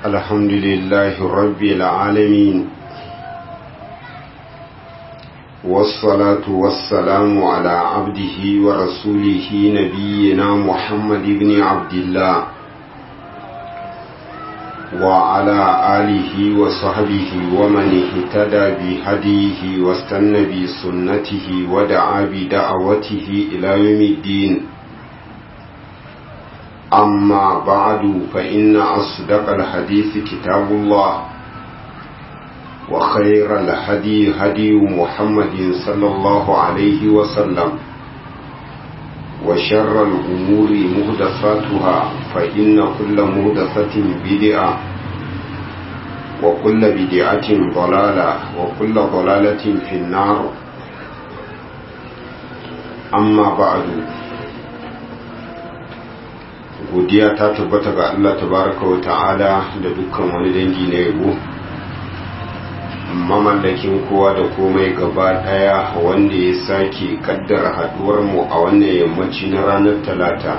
الحمد لله رب العالمين والصلاة والسلام على عبده ورسوله نبينا محمد بن عبد الله وعلى آله وصحبه ومن اهتدى بهديه واستنى بسنته ودعا بدعوته إلى يوم الدين أما بعد فإن أصدق الحديث كتاب الله وخير الهدي هدي محمد صلى الله عليه وسلم وشر الأمور مهدفاتها فإن كل مهدفة بدعة وكل بدعة ضلالة وكل ضلالة في النار أما بعد godiya ta tabbata ga Allah tabaraka wa ta'ala da dukkan wani dangi na yabo mamallakin kowa da komai gaba daya wanda ya sake kaddara haduwar mu a wannan yammaci na ranar talata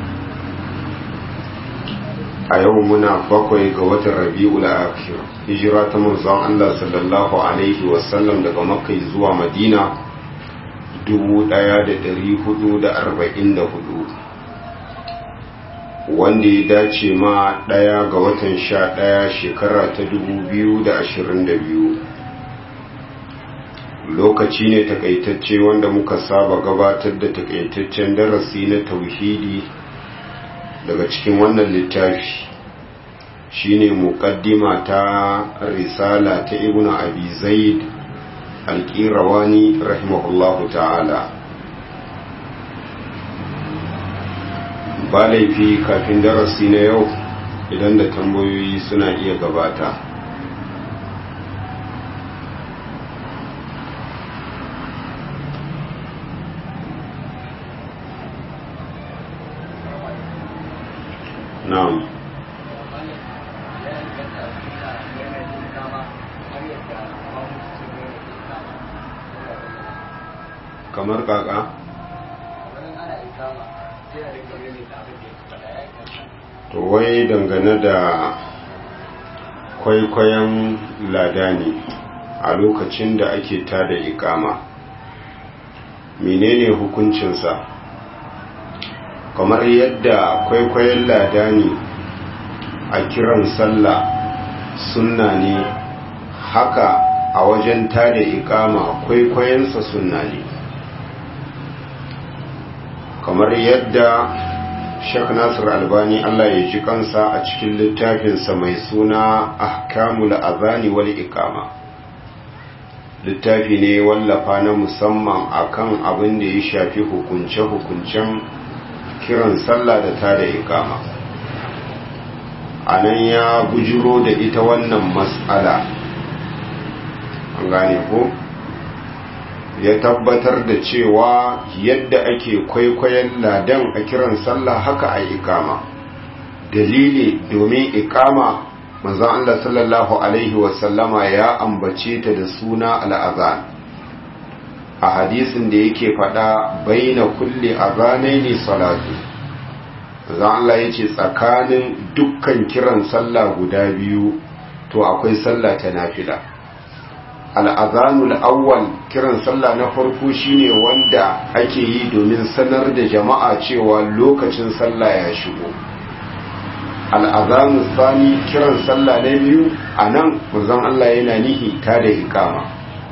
a yau muna bakwai ga watan rabi'ul akhir hijira ta manzon Allah sallallahu alaihi wasallam daga makka zuwa madina 1444 wanda ya dace ma ɗaya ga watan sha ɗaya shekara ta dubu biyu da ashirin da biyu lokaci ne takaitacce wanda muka saba gabatar da takaitaccen darasi na tauhidi daga cikin wannan littafi shine muqaddima ta risala ta ibnu abi zaid al-qirawani rahimahullahu ta'ala ba laifi kafin darasi na yau idan da tambayoyi suna iya gabata na'am kamar kaka to wai dangane da kwaikwayon ladani a lokacin da ake tada ikama menene hukuncinsa kamar yadda kwaikwayon ladani a kiran sallah sunna ne haka a wajen tada ikama kwaikwayonsa sunna ne kamar yadda Sheikh Nasir Albani Allah ya ji kansa a cikin littafinsa mai suna Ahkamul Azani wal Iqama littafi ne wallafa na musamman akan abin da ya shafi hukunce-hukuncen kiran sallah da tada iqama anan ya bujiro da ita wannan mas'ala an gane ko ya tabbatar da cewa yadda ake kwaikwayon ladan a kiran sallah haka a ikama dalili domin ikama manzon Allah sallallahu alaihi wasallama ya ambace ta da suna al'azan a hadisin da yake fada baina kulli azanaini salatu manzon Allah yace tsakanin dukkan kiran sallah guda biyu to akwai sallah ta nafila al'azanul awwal kiran sallah na farko shine wanda ake yi domin sanar da jama'a cewa lokacin sallah ya shigo al'azanul sani kiran sallah na biyu a nan manzon Allah yana nihi ta da ikama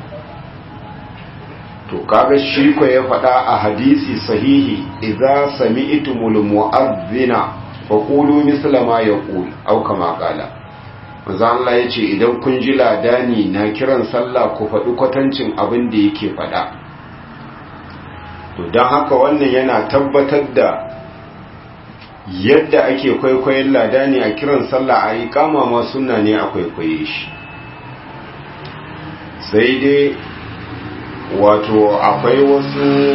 to kaga shi ko ya faɗa a hadisi sahihi idza sami'tumul mu'adhdhina faqulu misla ma yaqul aw kama qala manzo Allah ya ce idan kun ji ladani na kiran sallah ku faɗi kwatancin abin da yake faɗa to don haka wannan yana tabbatar da yadda ake kwaikwayon ladani a kiran sallah a yi kama ma suna ne a kwaikwaye shi sai dai wato akwai wasu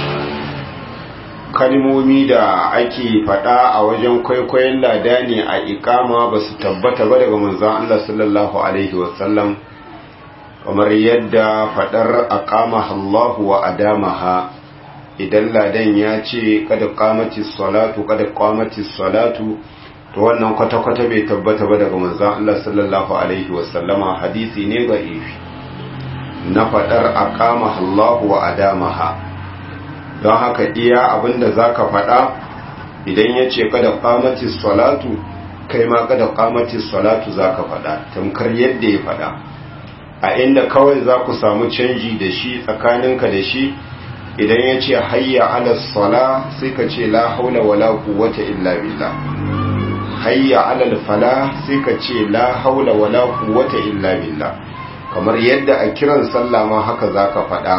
kalmomi da ake faɗa a wajen kwaikwayon lada ne a ikama ba su tabbata ba daga manzan Allah sallallahu Alaihi wasallam kamar yadda faɗar aqama Allahu wa adamaha idan ladan ya ce kada qamati salatu kada qamati salatu to wannan kwata-kwata bai tabbata ba daga manzon Allah sallallahu alaihi wasallama hadisi ne ga ifi na faɗar aqama Allahu wa adamaha don haka iya abinda zaka faɗa idan ya ce kada qamati salatu kai ma kada qamati salatu zaka faɗa tamkar yadda ya faɗa a inda kawai za ku samu canji da shi tsakaninka da shi idan ya ce hayya ala sala sai ka ce la haula wala quwwata illa billah hayya ala fala sai ka ce la haula wala quwwata illa billah kamar yadda a kiran sallah ma haka zaka faɗa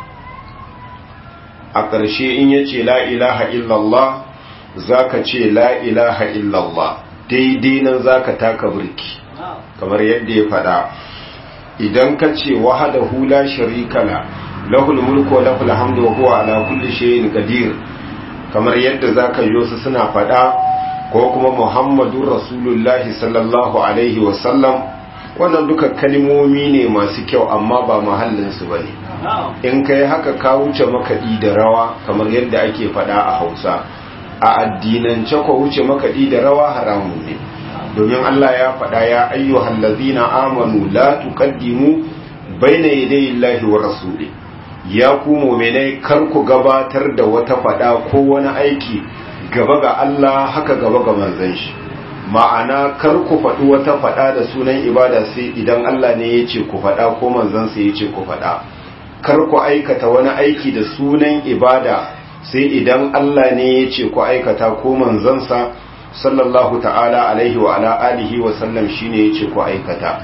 a ƙarshe in ya ce la ilaha illallah zaka ce la ilaha illallah daidai nan zaka taka burki kamar yadda ya faɗa idan ka ce wahadahu la sharika la lahul mulku wa lahul hamdu wa huwa ala kulli shay'in qadir kamar yadda zaka yi su suna fada ko kuma muhammadur rasulullahi sallallahu alaihi wa sallam wannan duka kalmomi ne masu kyau amma ba mahallin su bane in kai haka ka wuce makaɗi da rawa kamar yadda ake fada a Hausa a addinance ko wuce makaɗi da rawa haramun ne domin Allah ya faɗa ya ayyuhal ladzina amanu la tuqaddimu baina yaday Allahi wa rasuli ya ku mu'minai kar ku gabatar da wata faɗa ko wani aiki gaba ga Allah haka gaba ga manzon shi ma'ana kar ku faɗi wata faɗa da sunan ibada sai idan Allah ne ya ce ku faɗa ko manzon sa ya ce ku faɗa kar ku aikata wani aiki da sunan ibada sai idan Allah ne ya ce ku aikata ko manzon sa sallallahu ta'ala alaihi wa ala alihi wa sallam shine yace ku aikata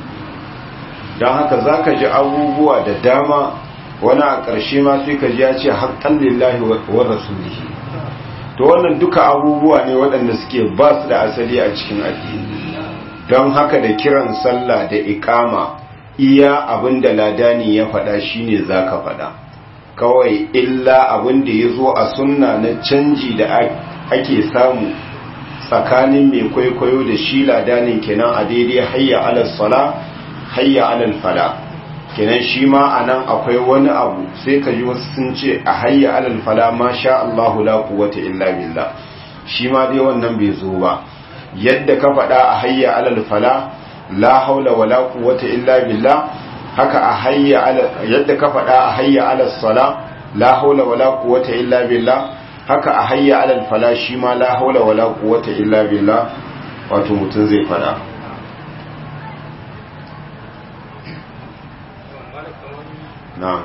dan haka zaka ji abubuwa da dama wani a ƙarshe ma sai ka ji ya ce haqqan lillahi wa rasulihi to wannan duka abubuwa ne waɗanda suke ba su da asali a cikin addini don haka da kiran sallah da iqama iya abinda ladani ya faɗa shine zaka faɗa kawai illa abinda ya zo a sunna na canji da ake samu tsakanin mai kwaikwayo da shi ladanin kenan a daidai hayya alal sala hayya alal fala kenan shi ma a nan akwai wani abu sai ka ji wasu sun ce a hayya alal fala ma sha Allahu la quwwata illa billah shi ma dai wannan bai zo ba yadda ka faɗa a hayya alal fala la haula wala quwwata illa billah haka a hayya alal yadda ka faɗa a hayya alal sala la haula wala quwwata illa billah haka a hayya alal fala shi ma la haula wala quwwata illa billah wato mutum zai fada na'am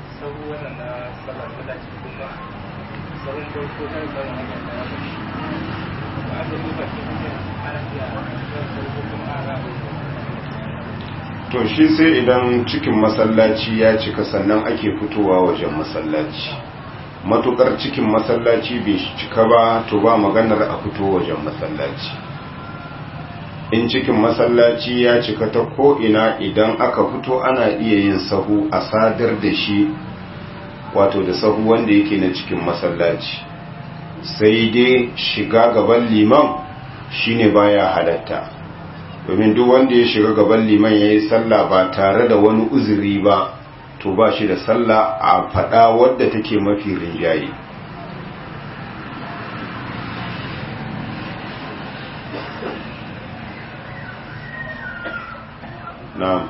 to shi sai idan cikin masallaci ya cika sannan ake fitowa wajen masallaci matukar cikin masallaci bai cika ba to ba maganar a fito wajen masallaci in cikin masallaci ya cika ta ko'ina idan aka fito ana iya yin sahu a sadar da shi wato da sahu wanda yake na cikin masallaci sai dai shiga gaban liman shine baya halatta domin duk wanda ya shiga gaban liman ya yi sallah ba tare da wani uzuri ba to ba shi da sallah a fada wadda take mafi rinjaye na'am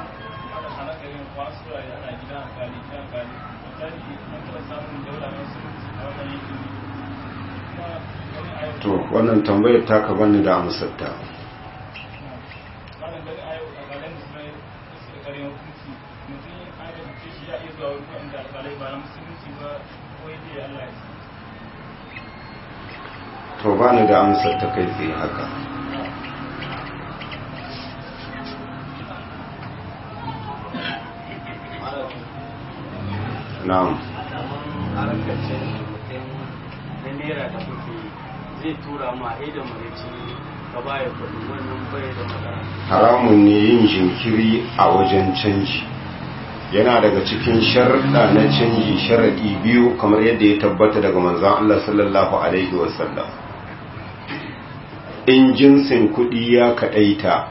to wannan tambayar ta ka bani da amsarta to ba ni da amsar ta kai tsaye haka na'am na naira da kuke zai tura ma a da marici ka baya kudi wannan bai da magana haramun ne yin jinkiri a wajen canji yana daga cikin sharɗa na canji sharaɗi biyu kamar yadda ya tabbata daga manzan Allah sallallahu Alaihi wasallam in jinsin kuɗi ya kaɗaita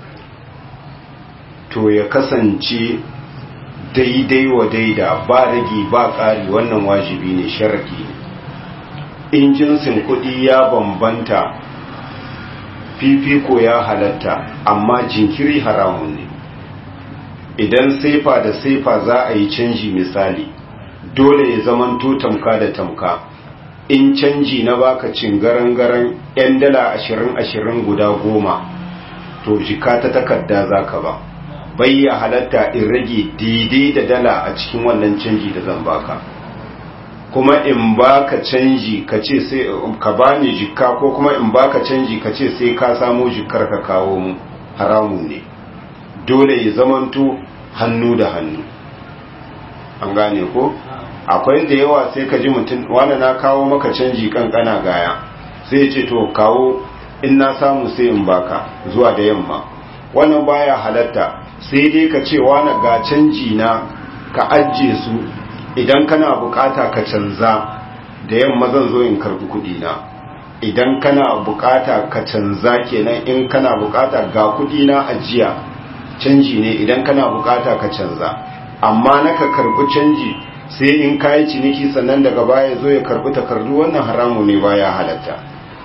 to ya kasance daidai wa daida ba ragi ba ƙari wannan wajibi ne sharaɗi ne in jinsin kuɗi ya bambanta fifiko ya halatta amma jinkiri haramun ne idan saifa da saifa za a yi canji misali dole ya zamanto tamka da tamka in canji na baka cingaran-garan 'yan dala ashirin-ashirin guda goma to jika ta takarda za ka ba bayya halatta in rage daidai da dala a cikin wannan canji da zan baka kuma in baka canji ka ce sai ka bani jikka ko kuma in baka canji ka ce sai ka samu jikkar ka kawo mu haramun ne dole ya zamanto hannu da hannu an gane ko akwai da yawa sai ka ji mutum wanda na kawo maka canji kankana gaya sai ya ce to kawo in na samu sai in baka zuwa da yamma wannan baya halatta sai dai ka ce wani ga canji na ka ajiye su idan kana bukata ka canza da yamma zan zo in karbi kudi na idan kana bukata ka canza kenan in kana bukata ga kudi na ajiya canji ne idan kana bukata ka canza amma naka karbi canji sai in kayi ciniki sannan daga baya zo ya karbi takardu wannan haramu ne baya halatta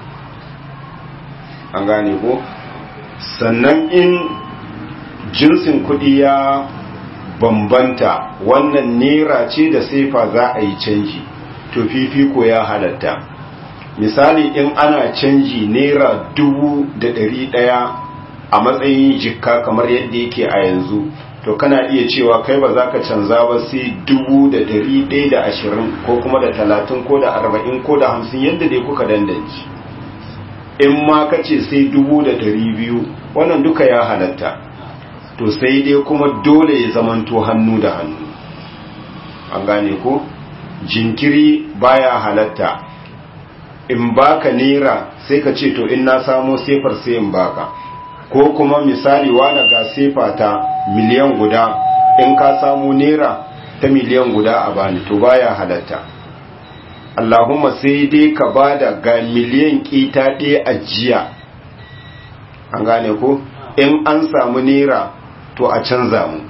an gane ko sannan in jinsin kudi ya bambanta wannan nera ce da sefa za a yi canji to fifiko ya halatta misali in ana canji naira dubu da ɗari ɗaya a matsayin jikka kamar yadda yake a yanzu to kana iya cewa kai ba za ka canza ba sai dubu da ɗari ɗaya da ashirin ko kuma da talatin ko da arba'in ko da hamsin yadda dai kuka dandanci in ma ka ce sai dubu da ɗari biyu wannan duka ya halatta to sai dai kuma dole ya zamanto hannu da hannu an gane ko jinkiri baya halatta in baka naira sai ka ce to in na samo sefar sai in baka ko kuma misali wani ga sefa ta miliyan guda in ka samu naira ta miliyan guda a bani to baya halatta Allahumma sai dai ka bada ga miliyan kita ɗaya a jiya an gane ko in an samu naira to a canza mu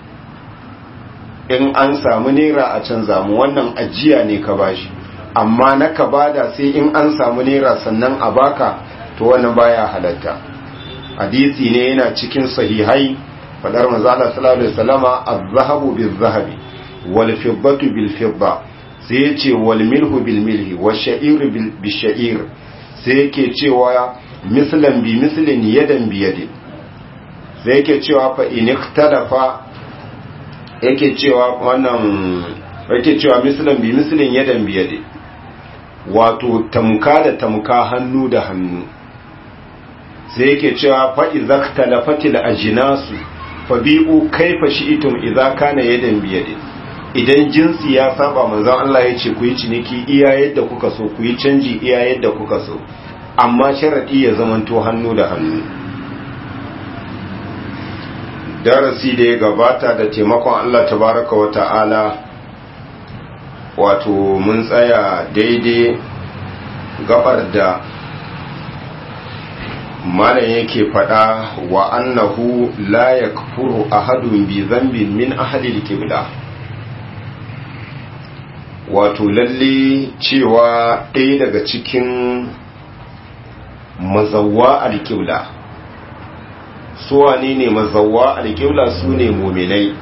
in an samu naira a canza mu wannan ajiya ne ka bashi amma na ka bada sai in an samu naira sannan a baka to wannan baya halatta hadisi ne yana cikin sahihai fadar manzala sallallahu alaihi wasallama az-zahabu bil-zahabi wal fiddatu bil-fidda sai yace wal milhu bil-milhi wash-sha'iru bil-sha'ir sai yake cewa mislan bi mislin yadan bi yadin sai yake cewa fa in ikhtalafa yake cewa wannan yake cewa mislan bi mislin yadan bi yadin wato tamka da tamka hannu da hannu sai yake cewa fa izakhtalafatil ajnasu fabi'u kaifa shi'tum idza kana yadan biyadin idan jinsi ya saba manzon Allah ya ce ku yi ciniki iya yadda kuka so ku yi canji iya yadda kuka so amma sharadi ya zamanto hannu da hannu darasi da ya gabata da taimakon Allah tabaraka wa ta'ala wato mun tsaya daidai gabar da malam yake fada wa annahu la yakfuru ahadun bi dhanbin min ahli al-qibla wato lalle cewa ɗaya daga cikin mazawwa al-qibla su wane ne mazawwa al-qibla su ne mu'minai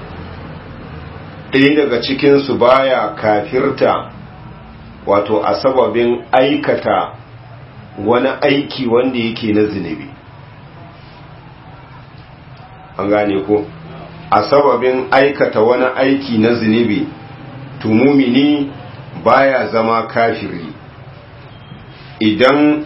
ɗaya daga cikin su baya kafirta wato a sababin aikata wani aiki wanda yake na zunubi an gane ko a sababin aikata wani aiki na zunubi tumumini baya zama kafiri idan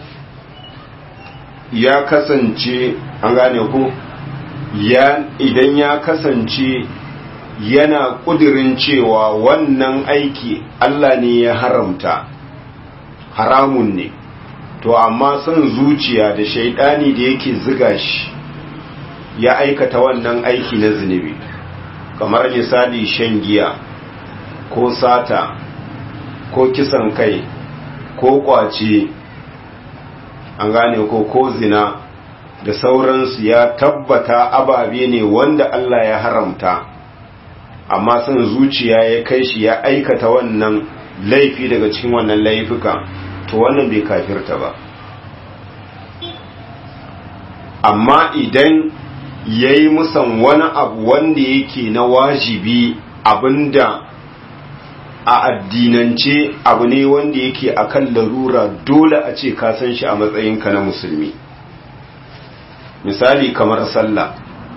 ya kasance an gane ko ya idan ya kasance yana kudirin cewa wannan aiki Allah ne ya haramta haramun ne to amma son zuciya da shaidani da yake ziga shi ya aikata wannan aiki na zunubi kamar misali shan giya ko sata ko kisan kai ko kwace an gane ko ko zina da sauransu ya tabbata ababe ne wanda Allah ya haramta amma son zuciya ya kai shi ya aikata wannan laifi daga cikin wannan laifuka to wannan bai kafirta ba amma idan ya yi musan wani abu wanda yake na wajibi abinda a addinance abu ne wanda yake akan larura dole a ce ka san shi a matsayinka na musulmi misali kamar sallah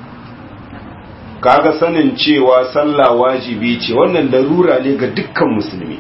kaga sanin cewa sallah wajibi ce wannan larura ne ga dukkan musulmi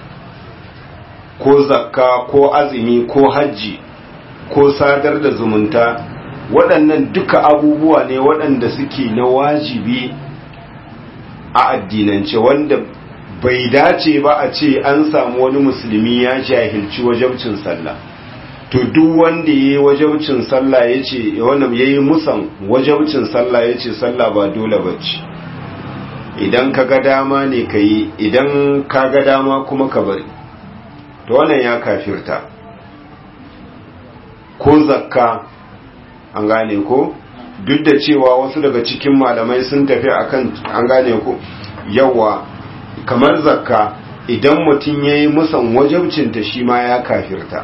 ko zakka ko azumi ko hajji ko sadar da zumunta waɗannan duka abubuwa ne waɗanda suke na wajibi a addinance wanda bai dace ba a ce an samu wani musulmi ya jahilci wajabcin sallah to duk wanda ya yi wajabcin sallah ya ce wannan ya yi musan wajabcin sallah ya ce sallah ba dole ba ce idan ka ga dama ne ka yi idan ka ga dama kuma ka bari to wannan ya kafirta ko zakka an gane ko duk da cewa wasu daga cikin malamai sun tafi akan an gane ko yawa kamar zakka idan mutum ya yi musan wajabcinta shi ma ya kafirta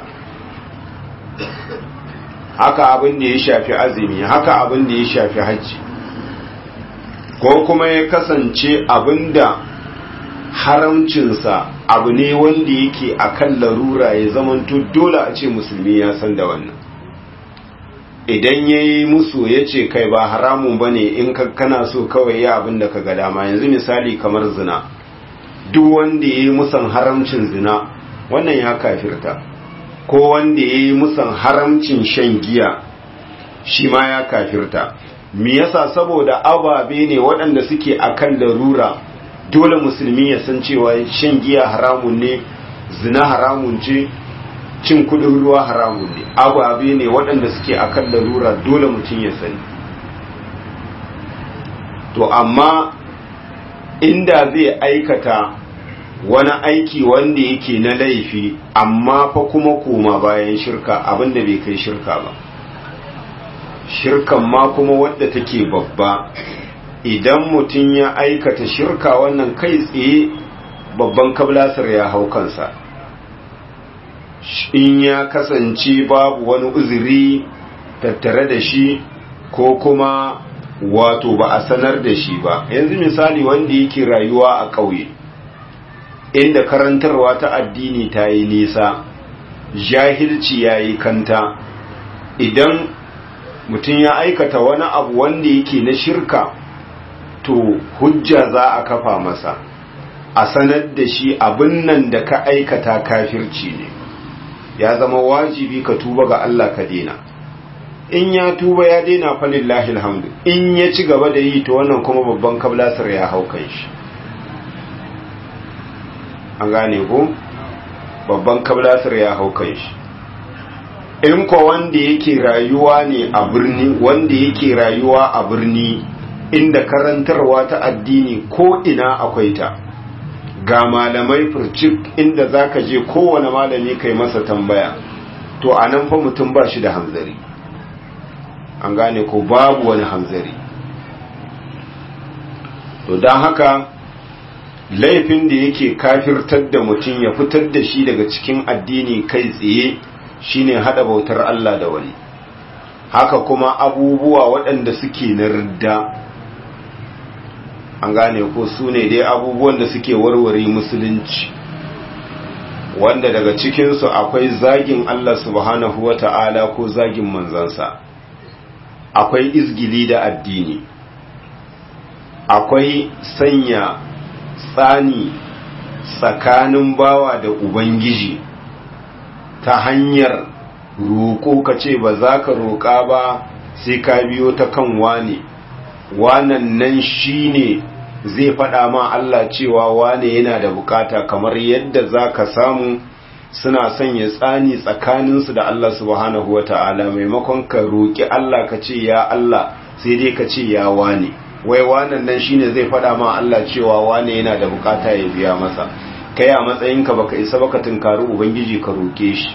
haka abin da ya shafi azumi haka abin da ya shafi hajji ko kuma ya kasance abin da haramcinsa abu ne wanda yake akan larura ya zamanto dole a ce musulmi ya san da wannan idan ya yi musu ya ce kai ba haramun ba ne in kana so kawai ya abin da ka ga dama yanzu misali kamar zina duk wanda ya yi musan haramcin zina wannan ya kafirta ko wanda ya yi musan haramcin shan giya shi ma ya kafirta me yasa saboda ababe ne waɗanda suke akan larura dole musulmi ya san cewa shan giya haramun ne zina haramun ce cin kudin ruwa haramun ne ababe ne waɗanda suke akan larura dole mutum ya sani to amma inda zai aikata wani aiki wanda yake na laifi amma fa kuma koma bayan shirka abinda bai kai shirka ba shirkan ma kuma wadda take babba idan mutum ya aikata shirka wannan kai tsaye babban kablasar ya hau kansa in ya kasance babu wani uzuri tattare da shi ko kuma wato ba a sanar da shi ba yanzu misali wanda yake rayuwa a ƙauye inda karantarwa ta addini ta yi nisa jahilci ya yi kanta idan mutum ya aikata wani abu wanda yake na shirka to hujja za a kafa masa a sanar da shi abin nan da ka aikata kafirci ne ya zama wajibi ka tuba ga Allah ka dena in ya tuba ya dena falillahi alhamdu in ya ci gaba da yi to wannan kuma babban kablasar ya hau kan shi an gane ko babban kablasar ya hau kan shi in ko wanda yake rayuwa ne a birni wanda yake rayuwa a birni inda karantarwa ta addini ko ina akwai ta ga malamai furcik inda zaka je kowane malami kai masa tambaya to a nan fa mutum ba shi da hanzari an gane ko babu wani hanzari to don haka laifin da yake kafirtar da mutum ya fitar da shi daga cikin addini kai tsaye shine hada bautar Allah da wani haka kuma abubuwa waɗanda suke na ridda an gane ko su ne dai abubuwan da suke warware musulunci wanda daga cikinsu akwai zagin Allah subhanahu wa ta'ala ko zagin manzansa akwai izgili da addini akwai sanya tsani tsakanin bawa da ubangiji ta hanyar roƙo ka ce ba za ka roƙa ba sai ka biyo ta kan wane wanan nan shine zai faɗa ma Allah cewa wane yana da bukata kamar yadda za ka samu suna sanya tsani tsakaninsu da Allah subhanahu wata'ala maimakon ka roƙi Allah ka ce ya Allah sai dai ka ce ya wane wai wanan nan shine zai faɗa ma Allah cewa wane yana da bukata ya biya masa kai a matsayinka baka isa baka tunkari ubangiji ka roƙe shi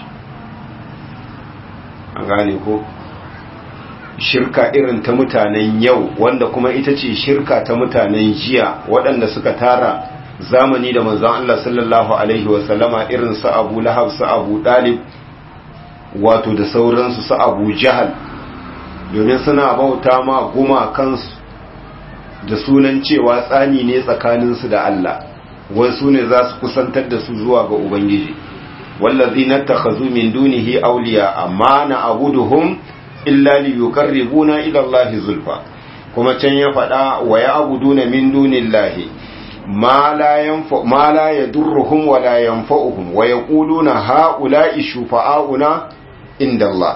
an gane ko shirka irin ta mutanen yau wanda kuma ita ce shirka ta mutanen jiya waɗanda suka tara zamani da manzon Allah sallallahu alaihi wasallama irin su Abu Lahab su Abu Dalib wato da sauransu su Abu Jahal domin suna bauta ma gumakansu da sunan cewa tsani ne tsakaninsu da Allah wasu ne za su kusantar da su zuwa ga Ubangiji wallazi na takhazu min dunihi awliya amma na abuduhum illa li yuqarribuna ila Allah zulfa kuma can ya faɗa wa ya abuduna min dunillahi ma la yanfa ma la yadurruhum wa la yanfa'uhum wa yaquluna ha'ula'i shufa'auna inda Allah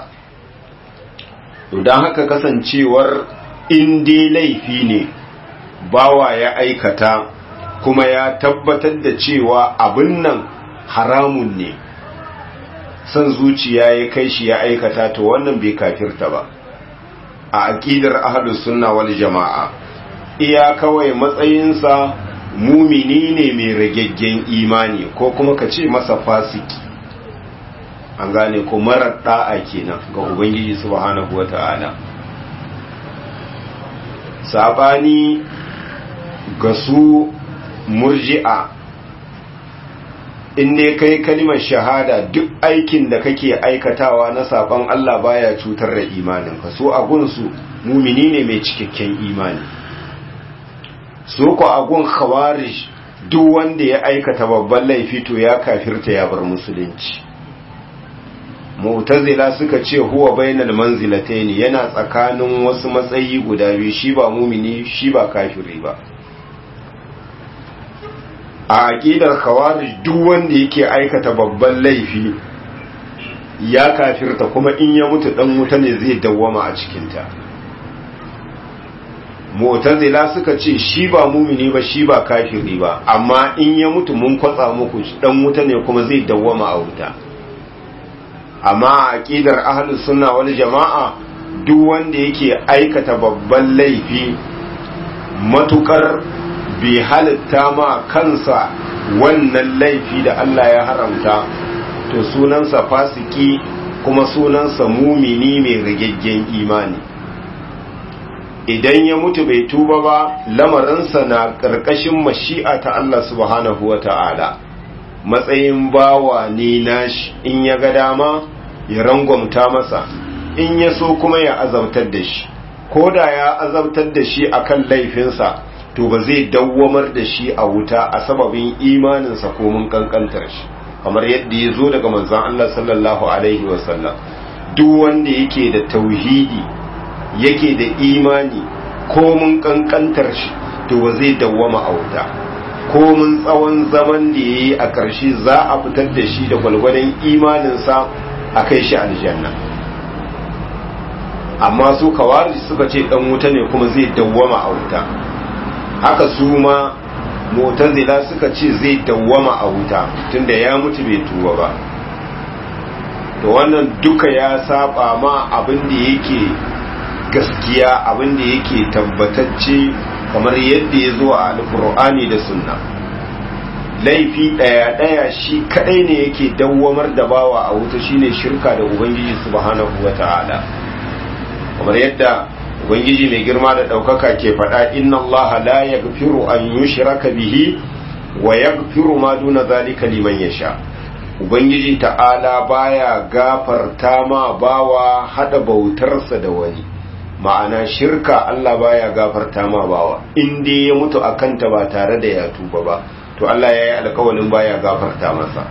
don haka kasancewar in dai laifi ne bawa ya aikata kuma ya tabbatar da cewa abin nan haramun ne son zuciya ya kai shi ya aikata to wannan bai kafirta ba a aƙidar ahlus sunna wal jama'a iya kawai matsayinsa mumini ne mai ragaggen imani ko kuma ka ce masa fasiki an gane ko marar da'a kenan ga ubangiji subhanahu wata'ala sabani ga su murji'a in ne kai kalimar shahada duk aikin da kake aikatawa na saban Allah baya cutar da imanin ka so agunsu mumini ne mai cikakken imani so ko agun khawarij duk wanda ya aikata babban laifi to ya kafirta ya bar musulunci mu'tazila suka ce huwa bainal manzilatayn yana tsakanin wasu matsayi guda biyu shi ba mumini shi ba kafiri ba a aqidar khawarij duk wanda yake aikata babban laifi ya kafirta kuma in ya mutu dan wuta ne zai dawwama a cikin ta mu'tazila suka ce shi ba mumini ba shi ba kafiri ba amma in ya mutu mun kwatsa muku dan wuta ne kuma zai dawwama a wuta amma aqidar ahlus sunna wal jama'a duk wanda yake aikata babban laifi matukar bai halitta ma kansa wannan laifi da Allah ya haramta to sunansa fasiki kuma sunansa mumini mai rigaggen imani idan ya mutu bai tuba ba lamarinsa na ƙarƙashin mashi'a ta Allah subhanahu wa ta'ala matsayin bawa ne nashi in ya ga dama ya rangwamta masa in ya so kuma ya azabtar da shi ko da ya azabtar da shi akan laifinsa to ba zai dawwamar da shi a wuta a sababin imaninsa ko mun kankantar shi kamar yadda ya zo daga manzon Allah sallallahu alaihi wasallam duk wanda yake da tauhidi yake da imani ko mun kankantar shi to ba zai dawwama a wuta ko mun tsawon zaman da yayi a ƙarshe za a fitar da shi da gwalgwadon imaninsa a kai shi aljanna amma su kawari suka ce dan wuta ne kuma zai dawwama a wuta haka su ma mutazila suka ce zai dawwama a wuta tunda ya mutu bai tuba ba to wannan duka ya saba ma abin da yake gaskiya abin da yake tabbatacce kamar yadda ya zo a alkur'ani da sunna laifi ɗaya ɗaya shi kaɗai ne yake dawwamar da bawa a wuta shine shirka da ubangiji subhanahu wata'ala kamar yadda ubangiji mai girma da ɗaukaka ke faɗa inna allaha la yaghfiru an yushraka bihi wa yaghfiru ma duna zalika liman yasha ubangiji ta'ala baya gafarta ma bawa hada bautarsa da wani ma'ana shirka Allah baya gafarta ma bawa in dai ya mutu akanta ba tare da ya tuba ba to Allah ya yi alkawalin baya gafarta masa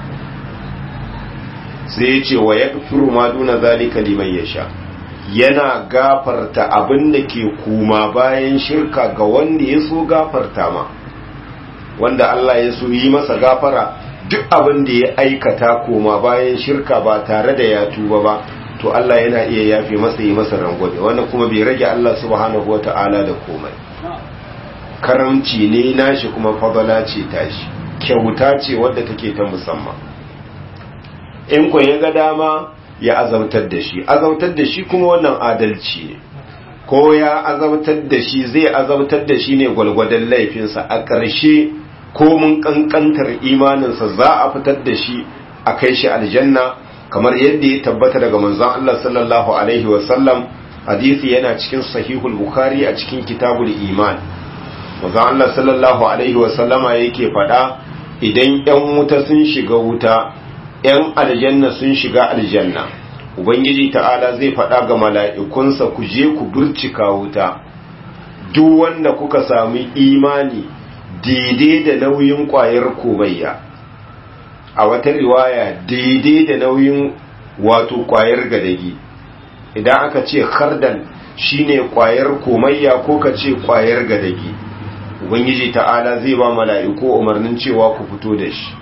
sai ya ce wa yaghfiru ma duna zalika liman yasha yana gafarta abin da ke kuma bayan shirka ga wanda ya so gafarta ma wanda Allah ya so yi masa gafara duk abin da ya aikata koma bayan shirka ba tare da ya tuba ba to Allah yana iya yafe masa yi masa rangwame wannan kuma bai rage Allah subhanahu wata'ala da komai karamci ne nashi kuma fadala ce tashi kyauta ce wadda take ta musamman in ku ya ga dama ya azautar da shi azautar da shi kuma wannan adalci ne ko ya azautar da shi zai azautar da shi ne gwalgwadon laifinsa a ƙarshe ko mun ƙanƙantar imaninsa za a fitar da shi a kai shi aljanna kamar yadda ya tabbata daga manzon Allah sallallahu alaihi wasallam hadisi yana cikin sahihul bukhari a cikin kitabul iman manzon Allah sallallahu alaihi wasallama yake faɗa idan 'yan wuta sun shiga wuta 'yan aljanna sun shiga aljanna ubangiji ta'ala zai faɗa ga mala'ikunsa ku je ku burcika wuta duk wanda kuka sami imani daidai da nauyin ƙwayar komayya a wata riwaya daidai da nauyin wato ƙwayar gadagi idan aka ce khardan shine ƙwayar komayya ko ka ce ƙwayar gadagi ubangiji ta'ala zai ba mala'iku umarnin cewa ku fito da shi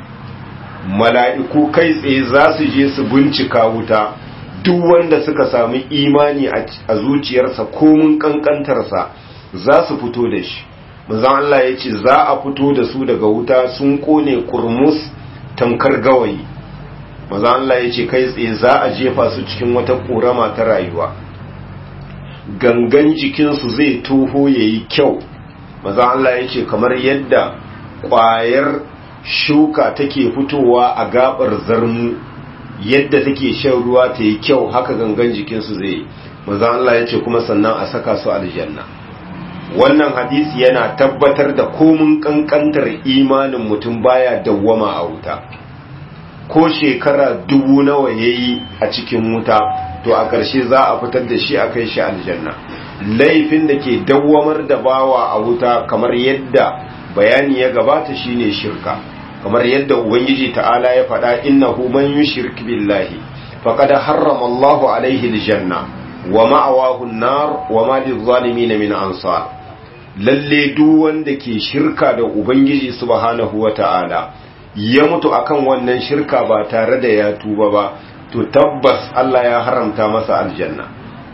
mala'iku kai tsaye za su je su bincika wuta duk wanda suka sami imani a zuciyarsa komin kankantarsa za su fito da shi mazan Allah ya ce za a fito da su daga wuta sun kone kurmus tankar gawayi mazan Allah ya ce kai tsaye za a jefa su cikin wata ƙorama ta rayuwa gangan jikinsu zai toho ya yi kyau mazan Allah ya ce kamar yadda ƙwayar shuka take fitowa a gabar zarmu yadda take shan ruwa ta yi kyau haka gangan jikinsu zai yi maza Allah ya ce kuma sannan a saka su aljanna wannan hadisi yana tabbatar da komin kankantar imanin mutum baya dawwama a wuta ko shekara dubu nawa yayi a cikin wuta to a ƙarshe za a fitar da shi a kai shi aljanna laifin da ke dawwamar da bawa a wuta kamar yadda bayani ya gabata shine shirka kamar yadda ubangiji ta'ala ya faɗa innahu man yushrik billahi faqad harrama Allahu alaihi aljanna wa ma'awahu an-nar wa ma lizalimin min ansar lalle duk wanda ke shirka da ubangiji subhanahu wata'ala ya mutu akan wannan shirka ba tare da ya tuba ba to tabbas Allah ya haramta masa aljanna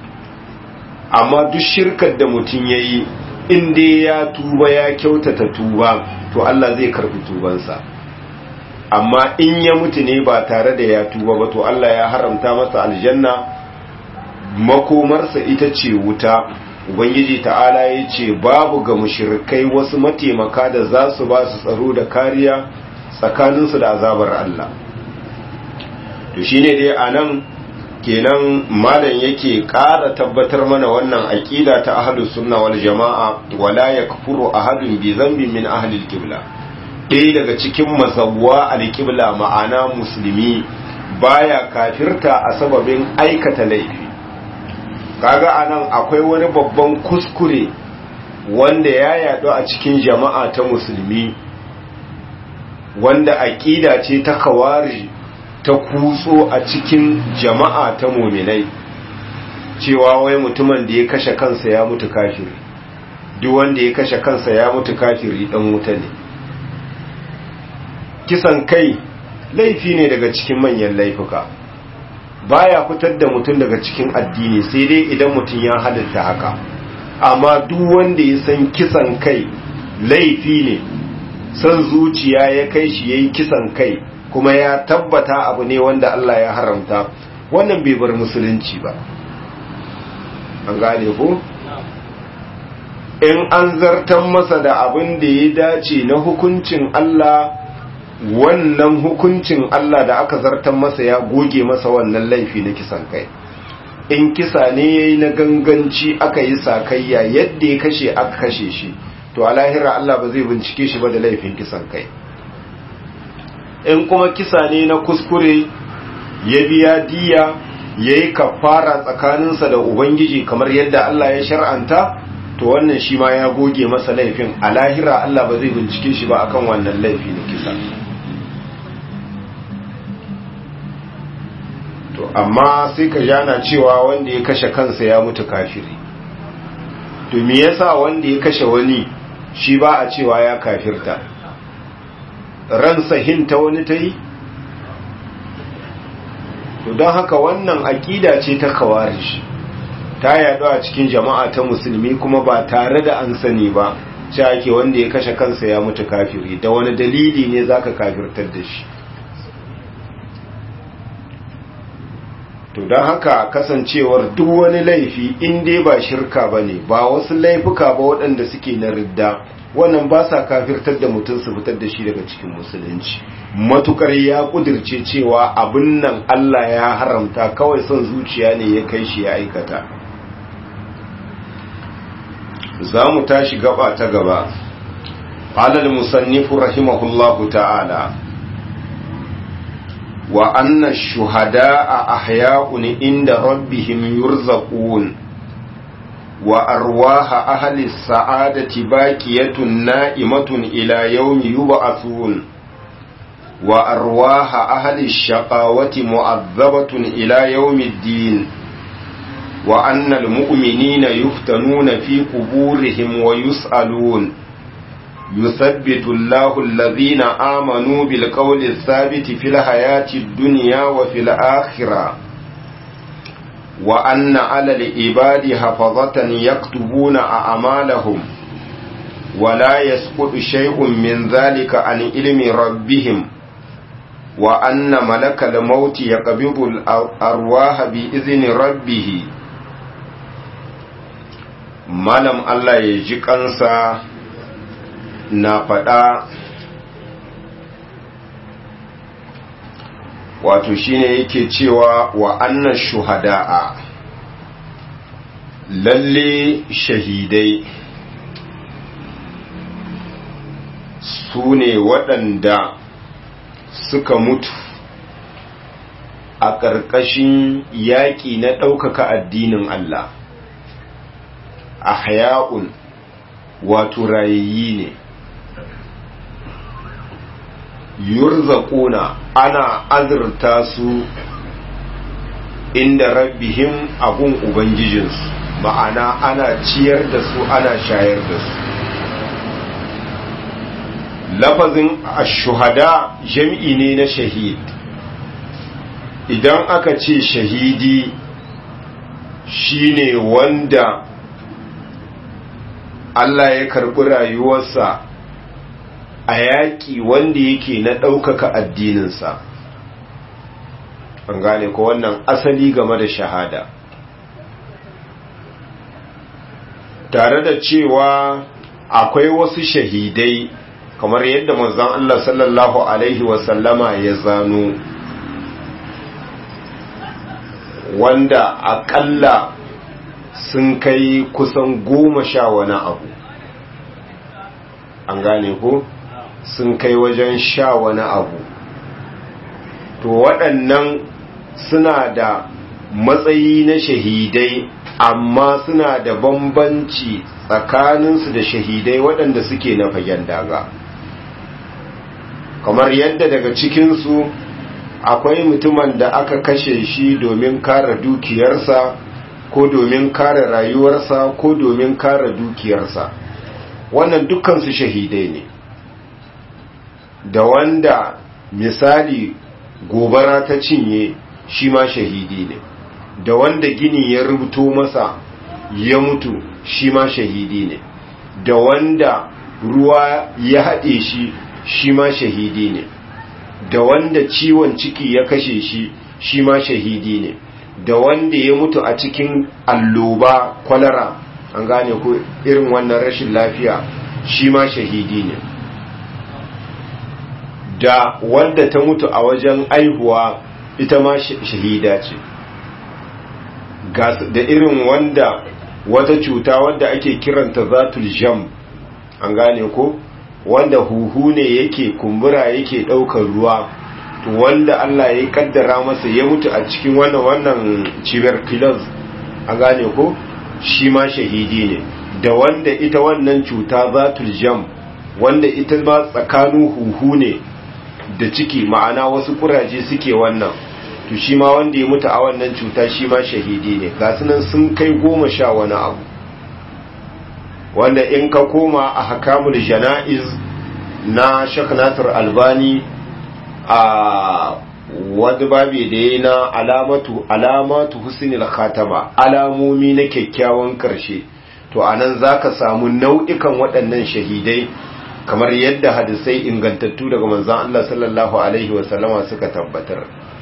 amma duk shirkar da mutum yayi in dai ya tuba ya kyautata tuba to Allah zai karbi tubansa amma in ya mutu ne ba tare da ya tuba ba to Allah ya haramta masa aljanna makomarsa ita ce wuta ubangiji ta'ala ya ce babu ga mushrikai wasu mataimaka da za su ba su tsaro da kariya tsakaninsu da azabar Allah to shine dai anan kenan malam yake ƙara tabbatar mana wannan aqida ta ahlus sunna wal jamaa wala yakfuru ahadun bi dhanbin min ahli al-qibla ɗaya daga cikin mazawwa al-qibla ma'ana musulmi baya kafirta a sababin aikata laifi kaga anan akwai wani babban kuskure wanda ya yadu a cikin jama'a ta musulmi wanda aqida ce ta kawari ta kutso a cikin jama'a ta muminai cewa wai mutumin da ya kashe kansa ya mutu kafiri duk wanda ya kashe kansa ya mutu kafiri dan wuta ne kisan kai laifi ne daga cikin manyan laifuka baya fitar da mutum daga cikin addini sai dai idan mutum ya halitta haka amma duk wanda ya san kisan kai laifi ne san zuciya ya kai shi yayi kisan kai kuma ya tabbata abu ne wanda Allah ya haramta wannan bai bar musulunci ba an gane ko in an zartan masa da abin da ya dace na hukuncin Allah wannan hukuncin Allah da aka zartan masa ya goge masa wannan laifi na kisan kai in kisa ne yayi na ganganci aka yi sakayya yadda ya kashe aka kashe shi to a lahira Allah ba zai bincike shi ba da laifin kisan kai in kuma kisa ne na kuskure ya biya diya ya yi kafara tsakaninsa da ubangiji kamar yadda Allah ya shar'anta to wannan shi ma ya goge masa laifin a lahira Allah ba zai bincike shi ba akan wannan laifi na kisa to amma sai ka jana cewa wanda ya kashe kansa ya mutu kafiri to me yasa wanda ya kashe wani shi ba a cewa ya kafirta ransa hinta wani ta yi to don haka wannan aƙida ce ta kawarish ta yaɗu a cikin jama'a ta musulmi kuma ba tare da an sani ba ce ake wanda ya kashe kansa ya mutu kafiri da wani dalili ne zaka kafirtar da shi to don haka kasancewar duk wani laifi in dai ba shirka ba ne ba wasu laifuka ba waɗanda suke na ridda wannan ba sa kafirtar da mutum su fitar da shi daga cikin musulunci matukar ya kudirce cewa abin nan Allah ya haramta kawai son zuciya ne ya kai shi ya aikata za mu tashi gaba ta gaba alal musannifu rahimahullahu ta'ala wa anna shuhada'a ahya'un inda rabbihim yurzaqun wa arwaha ahli sa'adati baqiyatun na'imatun ila yawmi yub'athun wa arwaha ahli shaqawati mu'azzabatun ila yawmiddin wa anna al-mu'minina yuftanuna fi quburihim wa yus'alun يثبت الله الذين آمنوا بالقول الثابت في الحياة الدنيا وفي الآخرة وأن على العباد حفظة يكتبون أعمالهم ولا يسقط شيء من ذلك عن علم ربهم وأن ملك الموت يقبض الأرواح بإذن ربه malam Allah ya ji kansa na faɗa wato shine yake cewa wa annan shuhada'a lalle shahidai su ne waɗanda suka mutu a ƙarƙashin yaƙi na ɗaukaka addinin Allah a haya'un wato rayayyi ne yurzaquna ana azurta su inda rabbihim abun ubangijinsu ma'ana ana ciyar da su ana shayar da su lafazin ashuhada jam'i ne na shahid idan aka ce shahidi shine wanda Allah ya karɓi rayuwarsa a yaƙi wanda yake na ɗaukaka addininsa an gane ko wannan asali game da shahada tare da cewa akwai wasu shahidai kamar yadda manzon Allah sallallahu alaihi wasallama ya zano wanda aƙalla sun kai kusan goma sha wani abu an gane ko sun kai wajen sha wani abu to waɗannan suna da matsayi na shahidai amma suna da bambanci tsakaninsu da shahidai waɗanda suke na fagen daga kamar yadda daga cikinsu akwai mutumin da aka kashe shi domin kare dukiyarsa ko domin kare rayuwarsa ko domin kare dukiyarsa wannan dukkansu shahidai ne da wanda misali gobara ta cinye shi ma shahidi ne da wanda gini ya rubuto masa ya mutu shi ma shahidi ne da wanda ruwa ya haɗe shi shi ma shahidi ne da wanda ciwon ciki ya kashe shi shi ma shahidi ne da wanda ya mutu a cikin alloba kwalara an gane ko irin wannan rashin lafiya shi ma shahidi ne da wanda ta mutu a wajen aihuwa ita ma shahida ce da irin wanda wata cuta wadda ake kiranta zatul jam an gane ko wanda huhu ne yake kumbura yake ɗaukar ruwa to wanda Allah ya kaddara masa ya mutu a cikin wannan wannan tuberculosis an gane ko shi ma shahidi ne da wanda ita wannan cuta zatul jam wanda ita ma tsakanin huhu ne da ciki ma'ana wasu kuraje suke wannan to shi ma wanda ya mutu a wannan cuta shi ma shahidi ne ga sunan sun kai goma sha wani abu wanda in ka koma a hakamul jana'iz na shak nasir albani a wadda babi da ya na alamatu alamatu husnul khatama alamomi na kyakkyawan karshe to anan zaka samu nau'ikan waɗannan shahidai kamar yadda hadisai ingantattu daga manzon Allah sallallahu alaihi wasallama suka tabbatar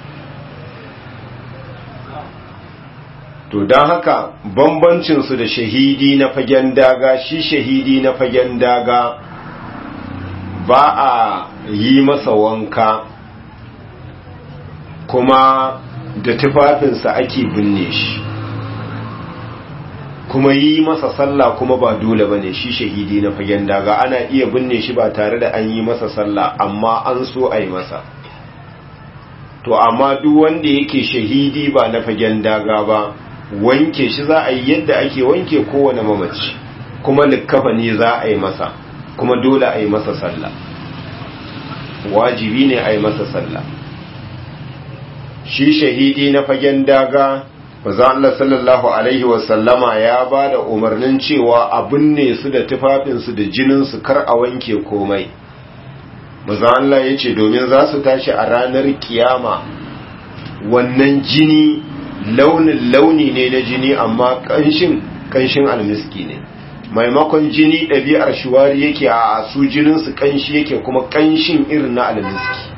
to don haka bambancinsu da shahidi na fagen daga shi shahidi na fagen daga ba a yi masa wanka kuma da tufafinsa ake binne shi kuma yi masa sallah kuma ba dole ba ne shi shahidi na fagen daga ana iya binne shi ba tare da an yi masa sallah amma an so a yi masa to amma duk wanda yake shahidi ba na fagen daga ba wanke shi za a yi yadda ake wanke kowane mamaci kuma likkafa ne za a yi masa kuma dole a yi masa sallah wajibi ne a yi masa sallah shi shahidi na fagen daga maza Allah sallallahu alaihi wasallama ya ba da umarnin cewa abin ne su da tufafinsu da jininsu kar a wanke komai maza Allah ya ce domin za su tashi a ranar kiyama wannan jini launin launi ne na jini amma kanshin kanshin almiski ne maimakon jini ɗabi'ar shuwari yake a su jininsu kanshi yake kuma kanshin irin na almiski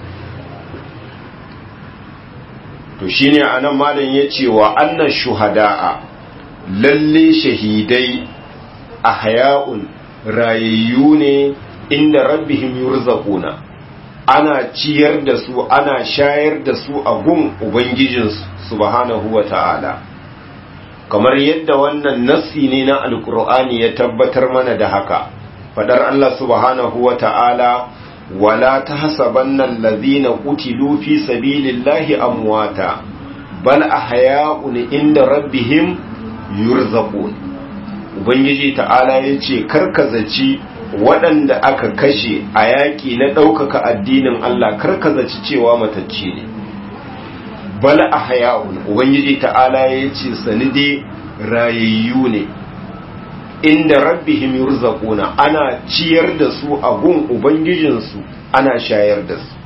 to shine anan malam ya ce wa annan shuhada'a lalle shahidai a haya'un rayayyu ne inda rabbihim yurzaquna ana ciyar da su ana shayar da su a gun ubangijinsu subhanahu wa ta'ala kamar yadda wannan nassi ne na alkur'ani ya tabbatar mana da haka fadar Allah subhanahu wa ta'ala wala tahsabanna allazina qutilu fi sabilillahi amwata bal ahya'un inda rabbihim yurzaqun ubangiji ta'ala yace karkazaci waɗanda aka kashe a yaƙi na ɗaukaka addinin Allah karkazaci cewa matacce ne bal ahya'un ubangiji ta'ala yace sanide rayayyu ne inda rabbihim yurzaquna ana ciyar da su a gun ubangijinsu ana shayar da su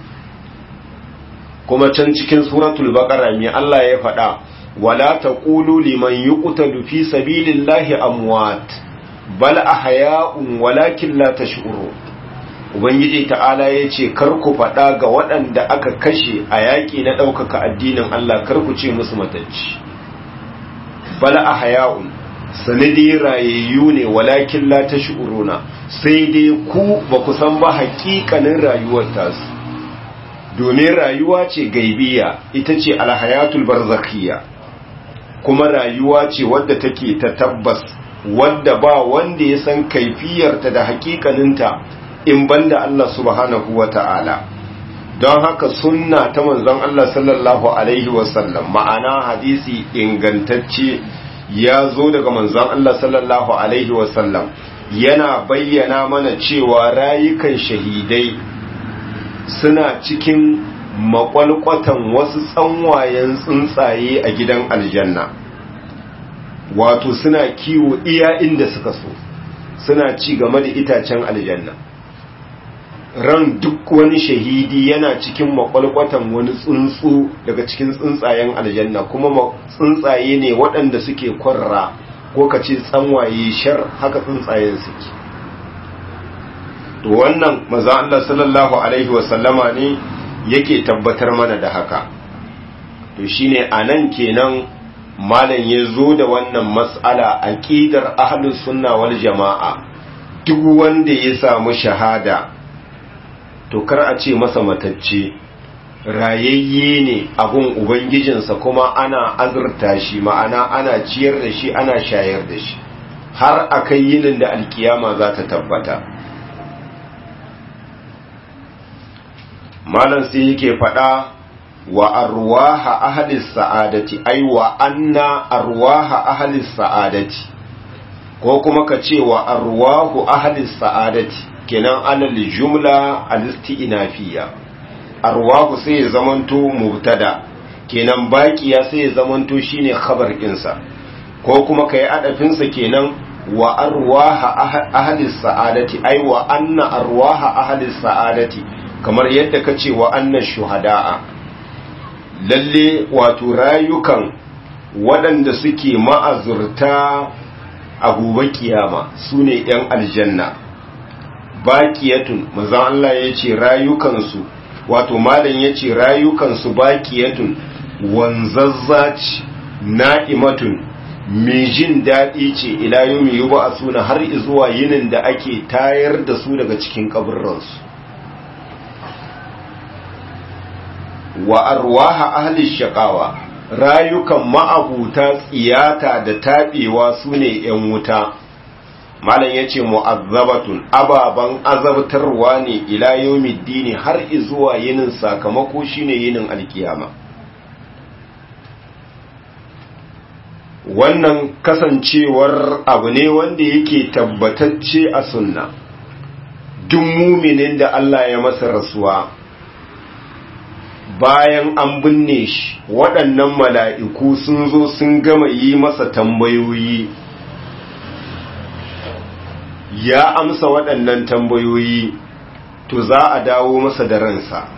kuma can cikin suratul baqara me Allah ya faɗa wala taqulu liman yuqtalu fi sabilillahi amwat bal ahya'un walakin la tash'urun ubangiji ta'ala yace kar ku faɗa ga waɗanda aka kashe a yaƙi na ɗaukaka addinin Allah kar ku ce musu matacci bal ahya'un sanadi rayayyu ne walakin la tash'uruna sai dai ku ba ku san ba haƙiƙanin rayuwar tasu domin rayuwa ce gaibiya ita ce alhayatul barzakhiyya kuma rayuwa ce wadda take ta tabbas wadda ba wanda ya san kaifiyarta da haƙiƙaninta in banda Allah subhanahu wata'ala don haka sunna ta manzon Allah sallallahu alaihi wasallam ma'ana hadisi ingantacce ya zo daga manzon Allah sallallahu Alaihi wasallam yana bayyana mana cewa rayukan shahidai suna cikin makwalkwatan wasu tsanwayen tsuntsaye a gidan aljanna wato suna kiwo iya inda suka so suna ci game da itacen aljanna ran duk wani shahidi yana cikin makwalkwatan wani tsuntsu daga cikin tsuntsayen aljanna kuma tsuntsaye ne waɗanda suke kwarra ko ka ce tsanwaye shar haka tsuntsayen suke to wannan maza Allah sallallahu alaihi wasallama ne yake tabbatar mana da haka to shine anan kenan malam ya zo da wannan mas'ala aqidar ahlus sunna wal jama'a duk wanda ya samu shahada to kar a ce masa matacce rayayye ne abun ubangijinsa kuma ana azurta shi ma'ana ana ciyar da shi ana shayar da shi har a kai yinin da alkiyama za ta tabbata malam sai yake faɗa wa arwaha ahlis sa'adati ai wa anna arwaha ahlis sa'adati ko kuma ka ce wa arwahu ahlis sa'adati kenan alal jumla al-isti'nafiya arwahu sai ya zamanto mubtada kenan baqiya sai ya zamanto shine khabar ɗinsa ko kuma kai adafin sa kenan wa arwaha ahli sa'adati ai wa anna arwaha ahli sa'adati kamar yadda kace wa anna shuhada'a lalle wato rayukan waɗanda suke ma'azurta a gobe kiyama sune yan aljanna baqiyatun manzon Allah yace rayukansu wato malam yace rayukansu baqiyatun wanzazzaci na'imatun mai jin daɗi ce ila yomi yi ba a suna har zuwa yinin da ake tayar da su daga cikin kaburransu wa arwaha ahli shaqawa rayukan ma'abuta tsiyata da taɓewa su ne ‘yan wuta malam yace mu'azzabatun ababan azabtarwa ne ila yawmiddini har zuwa yinin sakamako shine yinin alkiyama wannan kasancewar abu ne wanda yake tabbatacce a sunna duk muminin da Allah ya masa rasuwa bayan an binne shi waɗannan mala'iku sun zo sun gama yi masa tambayoyi ya amsa waɗannan tambayoyi to za a dawo masa da ransa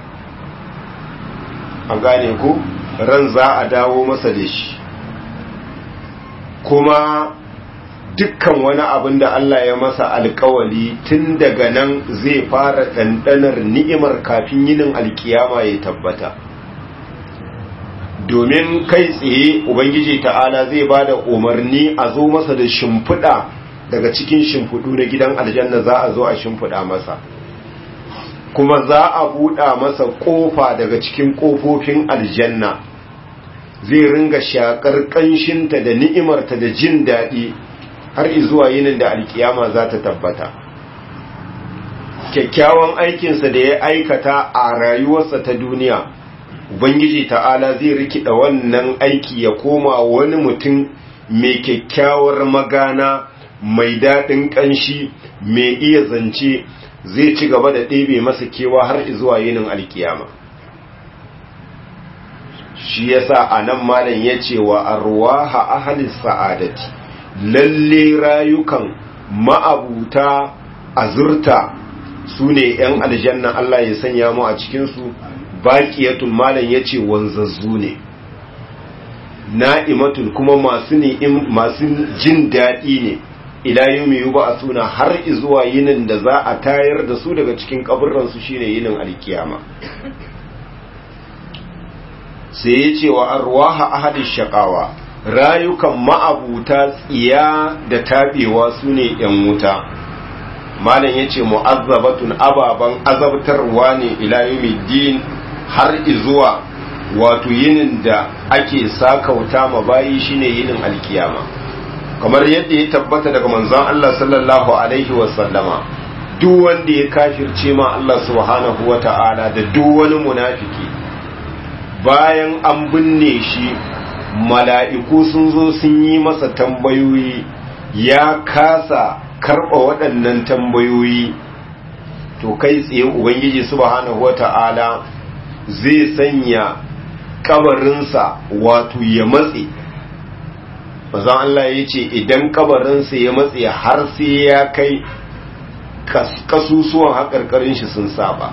an gane ku ran za a dawo masa da shi kuma dukkan wani abin da Allah ya masa alkawali tun daga nan zai fara ɗanɗanar ni'imar kafin yinin alkiyama ya tabbata domin kai tsaye ubangiji ta'ala zai ba da umarni a zo masa da shimfiɗa daga cikin shimfiɗu na gidan aljanna za a zo a shimfiɗa masa kuma za a buɗa masa ƙofa daga cikin ƙofofin aljanna zai ringa shakar ƙanshinta da ni'imarta da jin daɗi har izuwa yinin da alkiyama za ta tabbata kyakkyawan aikinsa da ya aikata a rayuwarsa ta duniya ubangiji ta'ala zai rikida wannan aiki ya koma wani mutum mai kyakkyawar magana mai daɗin ƙanshi mai iya zance zai ci gaba da ɗebe masa kewa har izuwa yinin alkiyama shi yasa a nan malam ya ce wa arwaha ahalis sa'adati lalle rayukan ma'abuta azurta su ne ‘yan aljanna Allah ya sanya mu a cikinsu baƙiyatul malam ya ce wanzazzu ne na'imatul kuma masu jin daɗi ne ilayu mai yi ba a suna har izuwa yinin da za a tayar da su daga cikin ƙaburransu shine yinin alkiyama sai ya ce wa arwaha ahadin shaƙawa rayukan ma'abuta tsiya da taɓewa su ne ‘yan wuta malam ya ce mu'azzabatun ababen azabtarwa ne din har izuwa wato yinin da ake sakauta ma bayi shine yinin alkiyama kamar yadda ya tabbata daga manzon Allah sallallahu alaihi wasallama duk wanda ya kafirce ma Allah subhanahu wata'ala da duk wani munafiki bayan an binne shi mala'iku sun zo sun yi masa tambayoyi ya kasa karɓa waɗannan tambayoyi to kai tsaye ubangiji subhanahu wata'ala zai sanya kabarinsa wato ya matse mazan Allah ya ce idan kabarinsa ya matse har sai ya kai kasusuwan haƙarƙarin shi sun saba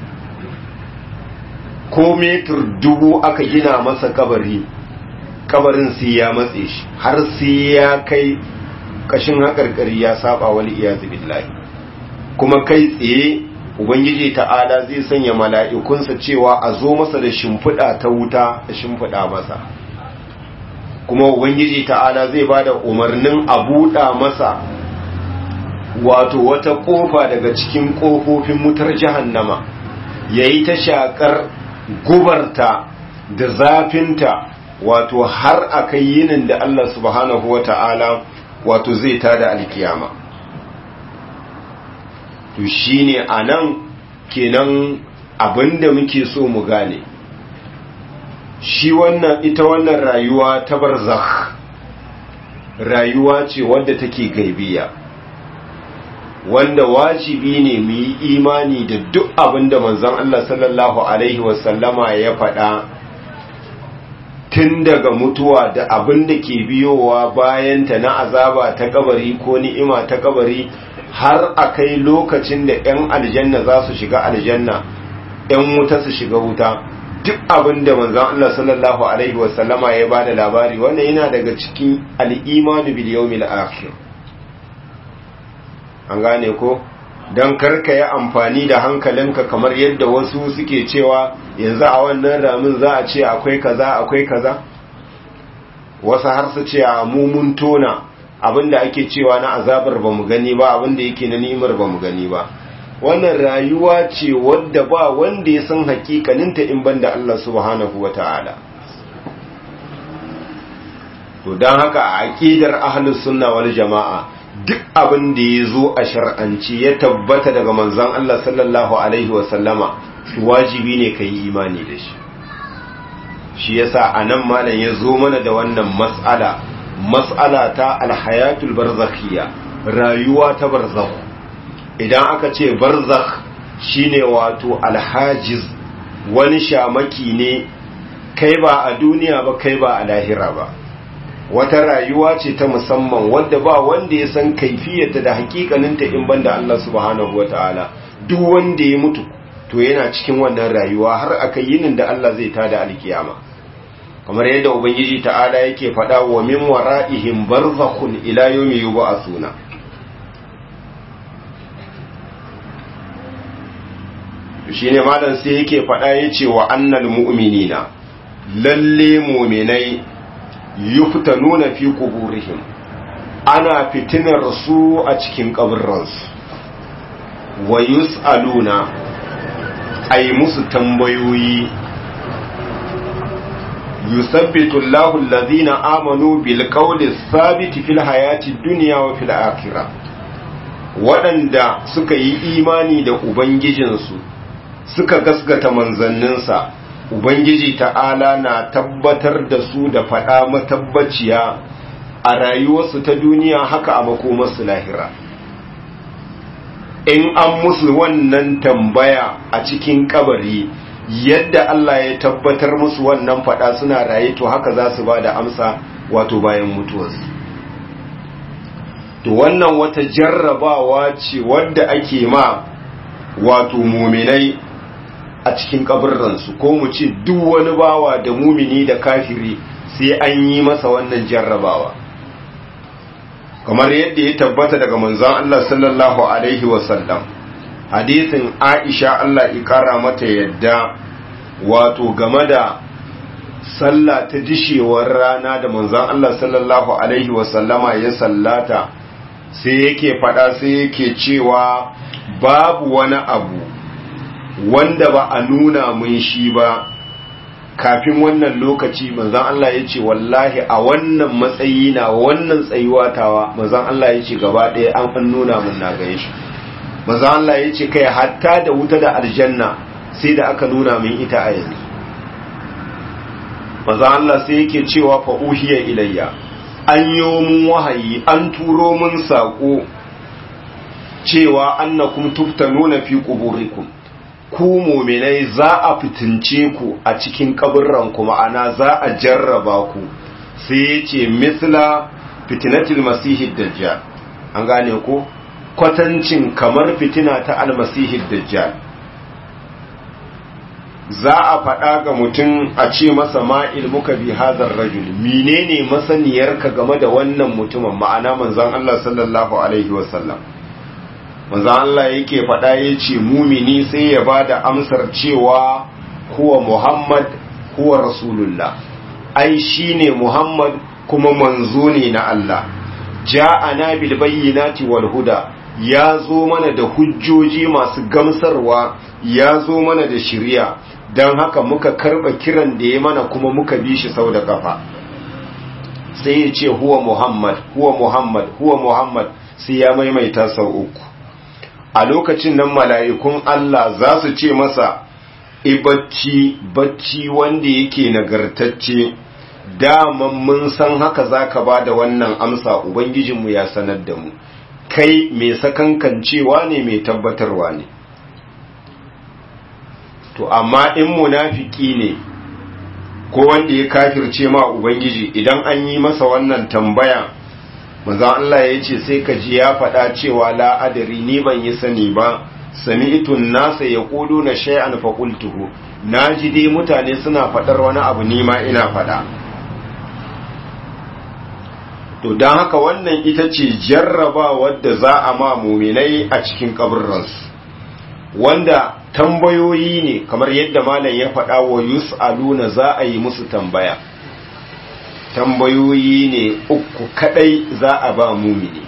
ko metur dubu aka gina masa kabari kabarin sai ya matse shi har sai ya kai kashin haƙarƙari ya saba wani iyazu billahi kuma kai tsaye ubangiji ta'ala zai sanya mala'ikunsa cewa a zo masa da shimfiɗa ta wuta da shimfiɗa masa kuma ubangiji ta'ala zai ba da umarnin a buɗa masa wato wata ƙofa daga cikin ƙofofin wutar jahannama ya yi ta shaƙar gubarta da zafinta wato har a kai yinin da Allah subhanahu wa ta'ala wato zai tada alkiyama to shine a nan kenan abinda muke so mu gane shi wannan ita wannan rayuwa ta barzakh rayuwa ce wadda take gaibiya wanda wajibi ne mu yi imani da duk abinda manzon Allah sallallahu alaihi wasallama ya faɗa tun daga mutuwa da abin da ke biyowa bayanta na azaba ta kabari ko ni'ima ta kabari har a kai lokacin da 'yan aljanna za su shiga aljanna 'yan wuta su shiga wuta duk abin da manzan Allah sallallahu Alaihi wasallama ya ba da labari wannan yana daga cikin al'imanu bil yawmil akhir an gane ko don karka yi amfani da hankalinka kamar yadda wasu suke cewa yanzu a wannan ramin za a ce akwai kaza akwai kaza wasu har su ce a mumun tona abinda ake cewa na azabar ba mu gani ba abinda yake na nimar ba mu gani ba wannan rayuwa ce wadda ba wanda ya san hakikaninta in banda Allah subhanahu wa ta'ala to don haka a aƙidar ahlus sunna wal jama'a duk abin da ya zo a shar'anci ya tabbata daga manzon Allah sallallahu alaihi wasallama wajibi ne ka yi imani da shi shi yasa a nan malam ya zo mana da wannan mas'ala mas'ala ta alhayatul barzakhiyya rayuwa ta barzakh idan aka ce barzakh shine wato alhajiz wani shamaki ne kai ba a duniya ba kai ba a lahira ba wata rayuwa ce ta musamman wadda ba wanda ya san kaifiyarta da hakikaninta in banda Allah subhanahu wataala duk wanda ya mutu to yana cikin wannan rayuwa har aka yinin da Allah zai tada alkiyama kamar yadda ubangiji ta'ala yake faɗa wa min wara'ihim barzakhun ila yawmi yub'athuna shine malam sai yake faɗa yace wa annal mu'minina lalle mu'minai yuftanuna fi quburihim ana fitinar su a cikin kaburransu wa yus'aluna ay musu tambayoyi yusabbitu Allahu alladhina amanu bil qawli thabiti fil hayati dunya wa fil akhirah waɗanda suka yi imani da ubangijinsu suka gasgata manzanninsa ubangiji ta'ala na tabbatar da su da faɗa matabbaciya a rayuwarsu ta duniya haka a makomarsu lahira in an musu wannan tambaya a cikin kabari yadda Allah ya tabbatar musu wannan faɗa suna raye to haka za su ba da amsa wato bayan mutuwarsu to wannan wata jarrabawa ce wadda ake ma wato muminai a cikin kaburransu ko mu ce duk wani bawa da mumini da kafiri sai an yi masa wannan jarrabawa kamar yadda ya tabbata daga manzon Allah sallallahu alaihi wasallam hadisin Aisha Allah ikara mata yadda wato game da sallah ta dishewar rana da manzon Allah sallallahu alaihi wasallama ya sallata sai yake fada sai yake cewa babu wani abu wanda ba a nuna mun shi ba kafin wannan lokaci manzan Allah ya ce wallahi a wannan matsayi na wannan tsayuwa tawa manzan Allah ya ce gaba ɗaya an an nuna mun na gaya shi manzan Allah ya ce kai hatta da wuta da aljanna sai da aka nuna min ita a yanzu manzan Allah sai yake cewa fa uhiya ilayya an yi mun wahayi an turo mun saƙo cewa annakum tuftanuna fi quburikum ku muminai za a fitince ku a cikin kaburranku ma'ana za a jarraba ku sai ya ce misla fitinatul masihid dajjal an gane ku kwatancin kamar fitina ta almasihid dajjal za a faɗa ga mutum a ce masa ma ilmuka bi hazar rajul menene masaniyarka game da wannan mutumin ma'ana manzon Allah sallallahu alaihi wasallam manzo Allah yake faɗa yace mumini sai ya bada amsar cewa huwa Muhammad huwa Rasulullah ai shine Muhammad kuma manzo ne na Allah ja'ana bil bayyinati wal huda ya zo mana da hujjoji masu gamsarwa ya zo mana da shiriya don haka muka karba kiran da ya mana kuma muka bi shi sau da kafa sai ya ce huwa Muhammad huwa Muhammad huwa Muhammad sai ya maimaita sau uku a lokacin nan mala'ikun Allah za su ce masa ibacci bacci wanda yake nagartacce daman mun san haka za ka ba da wannan amsa Ubangijinmu ya sanar da mu kai mai sakankancewa ne mai tabbatarwa ne to amma in munafiki ne ko wanda ya kafirce ma Ubangiji idan an yi masa wannan tambaya manzon Allah ya ce sai ka ji ya faɗa cewa la'adari ni ban yi sani ba sami'itun nasa ya ƙudu na shay'an faƙultuhu na ji dai mutane suna faɗar wani abu ni ma ina faɗa to don haka wannan ita ce jarraba wadda za a ma muminai a cikin kaburransu wanda tambayoyi ne kamar yadda malam ya faɗa wa yus'aluna za a yi musu tambaya tambayoyi ne uku kadai za a ba mumini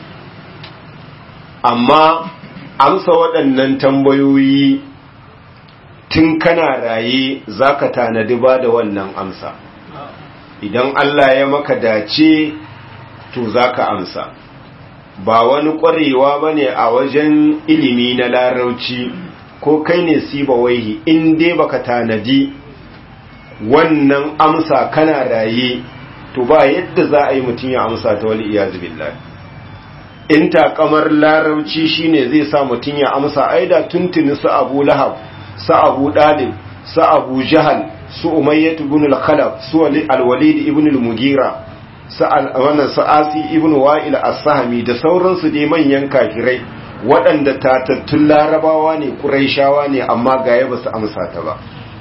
amma amsa waɗannan tambayoyi tun kana raye za ka tanadi ba da wannan amsa idan Allah ya maka dace to za ka amsa ba wani ƙwarewa ba ne a wajen ilimi na larauci ko kai ne siba waihi in dai baka tanadi wannan amsa kana raye to ba yadda za a yi mutum ya amsa ta wani iyazu billahi in takamar larauci shine zai sa mutum ya amsa aida tuntuni su abu lahab su abu dalib su abu jahal su umayyatu ibn al-khalaf su al-walid ibn al-mugira su wannan su asi ibn wa'il as-sahmi da sauransu dai manyan kafirai waɗanda tatattun larabawa ne quraishawa ne amma gaya ba su amsa ta ba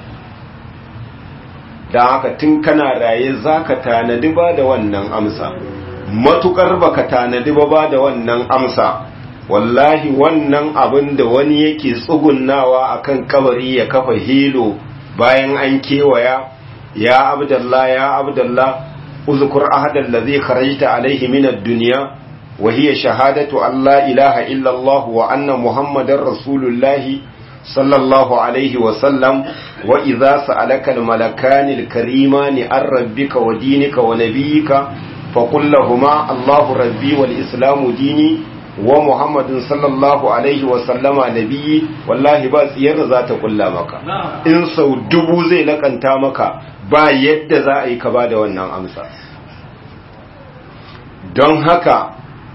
dan haka tun kana raye zaka tanadi ba da wannan amsa matukar baka tanadi ba ba da wannan amsa wallahi wannan abin da wani yake tsugunnawa akan kabari ya kafa hilo bayan an kewaya ya abdallah ya abdallah uzkur ahadan ladhi kharajta alayhi min ad-dunya wa hiya shahadatu an la ilaha illa Allah wa anna muhammadar rasulullah sallallahu alayhi wa sallam wa idha sa'alaka al-malakani al-karimani an rabbika wa dinika wa nabiyyika فقل لهما الله ربي والإسلام ديني ومحمد صلى الله عليه وسلم نبي والله ba tsiyar za ta kulla maka in sau dubu zai lakanta maka ba yadda za a yi ka ba da wannan amsa don haka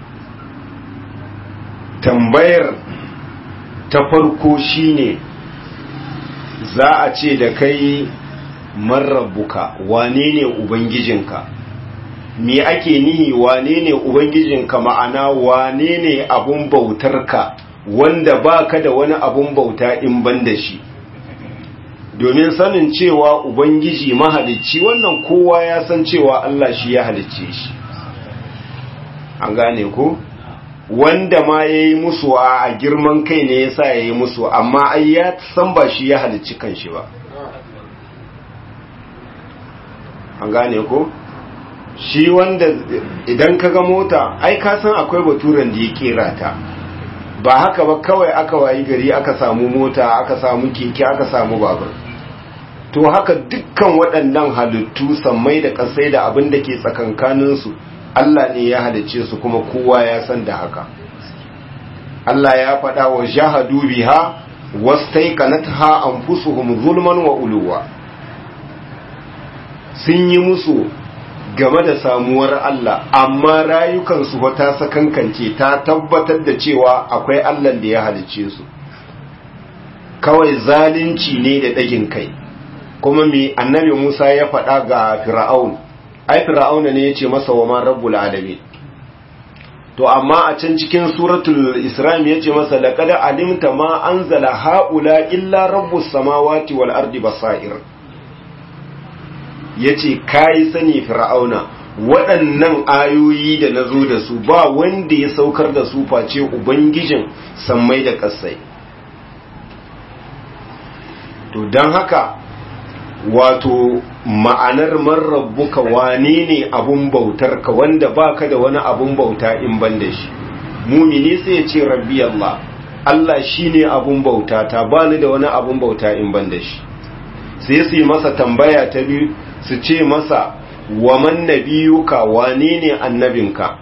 tambayar ta farko shine za a ce da kai marrabuka wane ne ubangijinka me ake nihi wane ne ubangijinka ma'ana wane ne abun bautarka wanda baka da wani abun bauta in ban da shi domin sanin cewa ubangiji mahalicci wannan kowa ya san cewa Allah shi ya halicce shi an gane ko wanda ma ya yi musu a girman kai ne ya sa ya yi musu amma ai ya san ba shi ya halicci kanshi ba an gane ko shi wanda idan ka ga mota ai ka san akwai baturen da ya kera ta ba haka ba kawai aka wayi gari aka samu mota aka samu keke aka samu babur to haka dukkan waɗannan halittu sammai da ƙasai da abin da ke tsakankaninsu Allah ne ya halicce su kuma kowa ya san da haka Allah ya faɗa wa jahadu biha wastaiqanatha anfusuhum zulman wa uluwa sun yi musu game da samuwar Allah amma rayukansu wata sakankance ta tabbatar da cewa akwai Allah da ya halicce su kawai zalunci ne da ɗagin kai kuma mai annabi Musa ya faɗa ga Fir'aun ai Fir'auna ne ya ce masa wa man rabbul alamin to amma a can cikin suratul Isra ya ce masa laqad alimta ma anzala haula illa rabbus samawati wal ardi basair ya ce kayi sani fir'auna waɗannan ayoyi da na zo da su ba wanda ya saukar da su face ubangijin sammai da ƙasai to don haka wato ma'anar marabbuka wane ne abun bautar ka wanda baka da wani abun bauta in ban da shi mumini sai ya ce rabbi Allah Allah shine abun bauta ta bani da wani abun bauta in ban da shi sai su yi masa tambaya ta biyu su ce masa wa man nabiyuka wane ne annabinka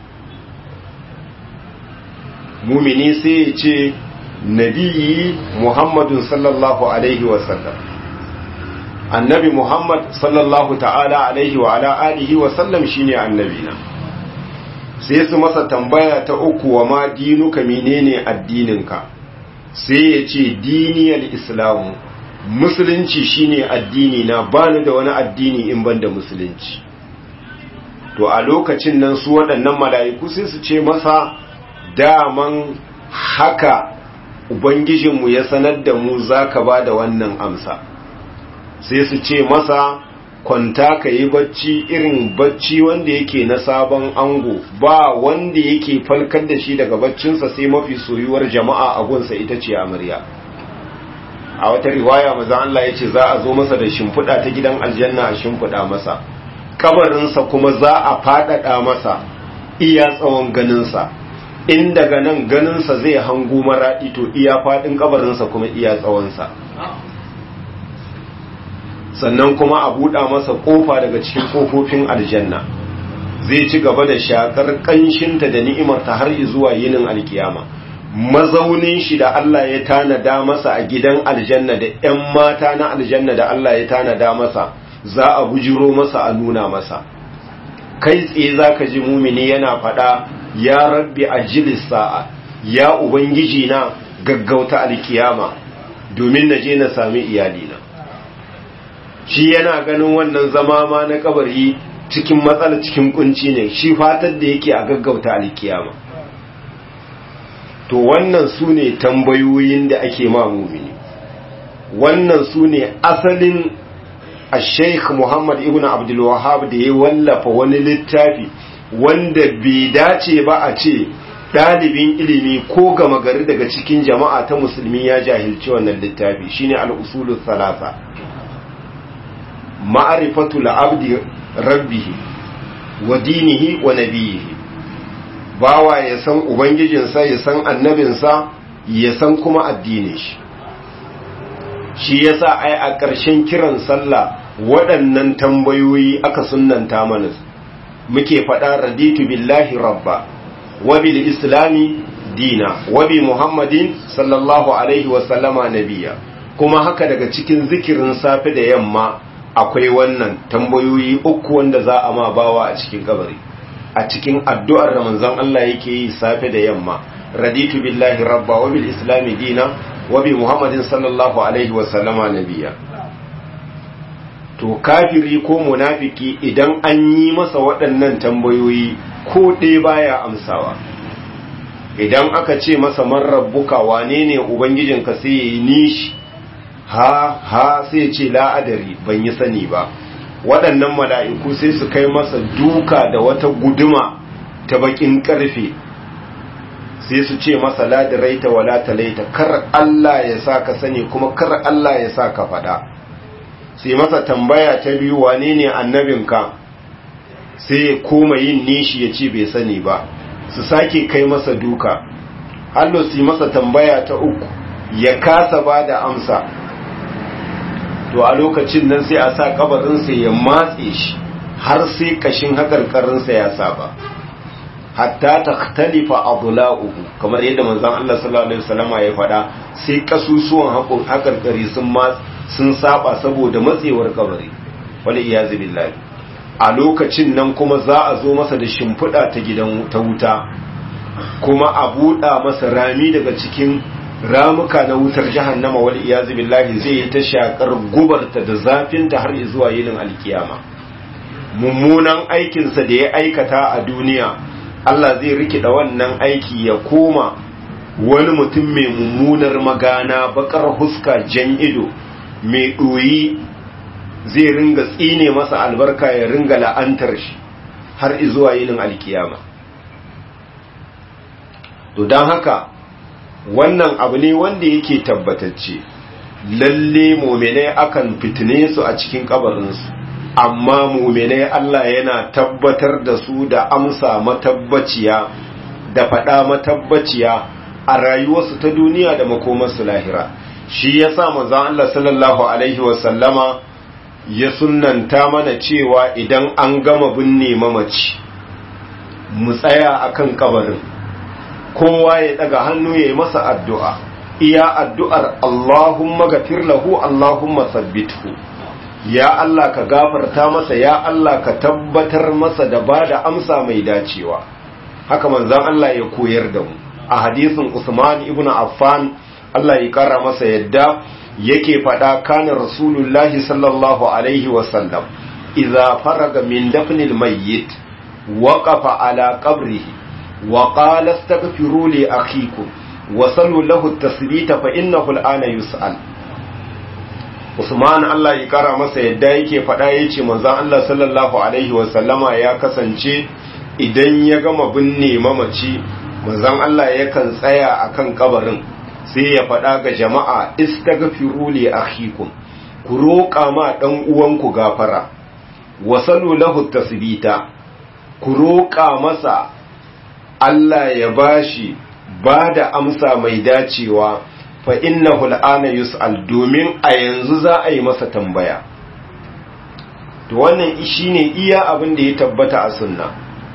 mumini sai ya ce nabiyi muhammadun sallallahu alaihi wasallam annabi muhammad sallallahu ta'ala alaihi wa ala alihi wasallam shine annabina sai su masa tambaya ta uku wa ma dinuka menene addininka sai ya ce diniyar islamu musulunci shine addini na bani da wani addini in ban da musulunci to a lokacin nan su waɗannan mala'iku sai su ce masa daman haka ubangijinmu ya sanar da mu za ka ba da wannan amsa sai su ce masa kwanta ka yi bacci irin bacci wanda yake na sabon ango ba wanda yake falkar da shi daga baccinsa sai mafi soyuwar jama'a a gunsa ita ce amarya a wata riwaya maza Allah ya ce za a zo masa da shimfiɗa ta gidan aljanna a shimfiɗa masa kabarinsa kuma za a faɗaɗa masa iya tsawon ganinsa in daga nan ganinsa zai hangu mara ito iya faɗin kabarinsa kuma iya tsawonsa sannan kuma a buɗa masa ƙofa daga cikin ƙofofin aljanna zai ci gaba da shakar kanshinta da ni'imarta har zuwa yinin alkiyama mazaunin shi da Allah ya tanada masa a gidan aljanna da ‘yan mata na aljanna da Allah ya tanada masa za a bujiro masa a nuna masa kai tsaye za ka ji mumini yana faɗa ya rabbi a sa'a ya ubangiji na gaggauta alkiyama domin na je na sami iyalina shi yana ganin wannan zama ma na kabari cikin matsala cikin kunci ne shi fatar da yake a gaggauta alkiyama to wannan su ne tambayoyin da ake ma mumini wannan su ne asalin a sheikh muhammad ibn abdulwahab da ya wallafa wani littafi wanda bai dace ba a ce ɗalibin ilimi ko gama gari daga cikin jama'a ta musulmi ya jahilci wannan littafi shine al-usulul thalatha ma'rifatu al-abdi rabbihi wa dinihi wa nabiyihi bawa ya san ubangijinsa ya san annabinsa ya san kuma addinin shi shi yasa ai a ƙarshen kiran sallah waɗannan tambayoyi aka sunnanta mana muke faɗa raditu billahi rabba wa bil islami dina wa bi muhammadin sallallahu alaihi wa sallama nabiya kuma haka daga cikin zikirin safe da yamma akwai wannan tambayoyi uku wanda za a ma bawa a cikin kabari a cikin addu'ar da manzon Allah yake yi safe da yamma raditu billahi rabba wa bil islami dina wa bi muhammadin sallallahu alaihi wa sallama nabiya to kafiri ko munafiki idan an yi masa waɗannan tambayoyi ko ɗaya baya amsawa idan aka ce masa man rabbuka wane ne ubangijinka sai ya yi nishi ha ha sai ya ce la'adari ban yi sani ba waɗannan mala'iku sai su kai masa duka da wata guduma ta bakin ƙarfe sai su ce masa ladiraita wala talaita kar Allah ya sa ka sani kuma kar Allah ya sa ka faɗa sai masa tambaya ta biyu wane ne annabinka sai ya koma yin nishi ya ce bai sani ba su sake kai masa duka hallo su masa tambaya ta uku ya kasa ba da amsa to a lokacin nan sai a sa kabarinsa ya matse shi har sai kashin hakarkarinsa ya saba hatta ta talifa adla'uhu kamar yadda manzon Allah sallallahu alaihi wasallam ya faɗa sai kasusuwan hakarkari sun sun saba saboda matsewar kabari wal iyazu billahi a lokacin nan kuma za a zo masa da shimfiɗa ta gidan ta wuta kuma a buɗa masa rami daga cikin ramuka na wutar jahannama wal iyazu billahi zai yi ta shakar gubarta da zafinta har zuwa yinin alkiyama mummunan aikinsa da ya aikata a duniya Allah zai rikida wannan aiki ya koma wani mutum mai mummunar magana bakar huska jan ido mai ɗoyi zai ringa tsine masa albarka ya ringa la'antar shi har zuwa yinin alkiyama to don haka wannan abu ne wanda yake tabbatacce lalle muminai akan fitine su a cikin kabarinsu amma muminai Allah yana tabbatar da su da amsa matabbaciya da faɗa matabbaciya a rayuwarsu ta duniya da makomarsu lahira shi ya sa manzan Allah sallallahu Alaihi wasallama ya sunanta mana cewa idan an gama binne mamaci mu tsaya akan kabarin kowa ya daga hannu ya yi masa addu'a iya addu'ar Allahumma gafir lahu Allahumma sabbithu ya Allah ka gafarta masa ya Allah ka tabbatar masa da ba da amsa mai dacewa haka manzan Allah ya koyar da mu a hadisin Usman ibn Affan Allah ya kara masa yadda yake faɗa kana rasulullahi sallallahu alaihi wasallam idza faraga min dafnil mayyit waqafa ala qabrihi wa qala astaghfiru li akhikum wa sallu lahu at-tasbita fa innahu al-ana yus'al Usman Allah ya kara masa yadda yake faɗa yace manzon Allah sallallahu alaihi wasallama ya kasance idan ya gama binne mamaci manzon Allah yakan tsaya akan kabarin sai ya faɗa ga jama'a istaghfiru li akhikum ku roƙa ma dan uwanku gafara wasalu lahu tasbita ku roƙa masa Allah ya bashi ba da amsa mai dacewa fa innahu al'ana yus'al domin a yanzu za a yi masa tambaya to wannan shine iya abin da ya tabbata a sunna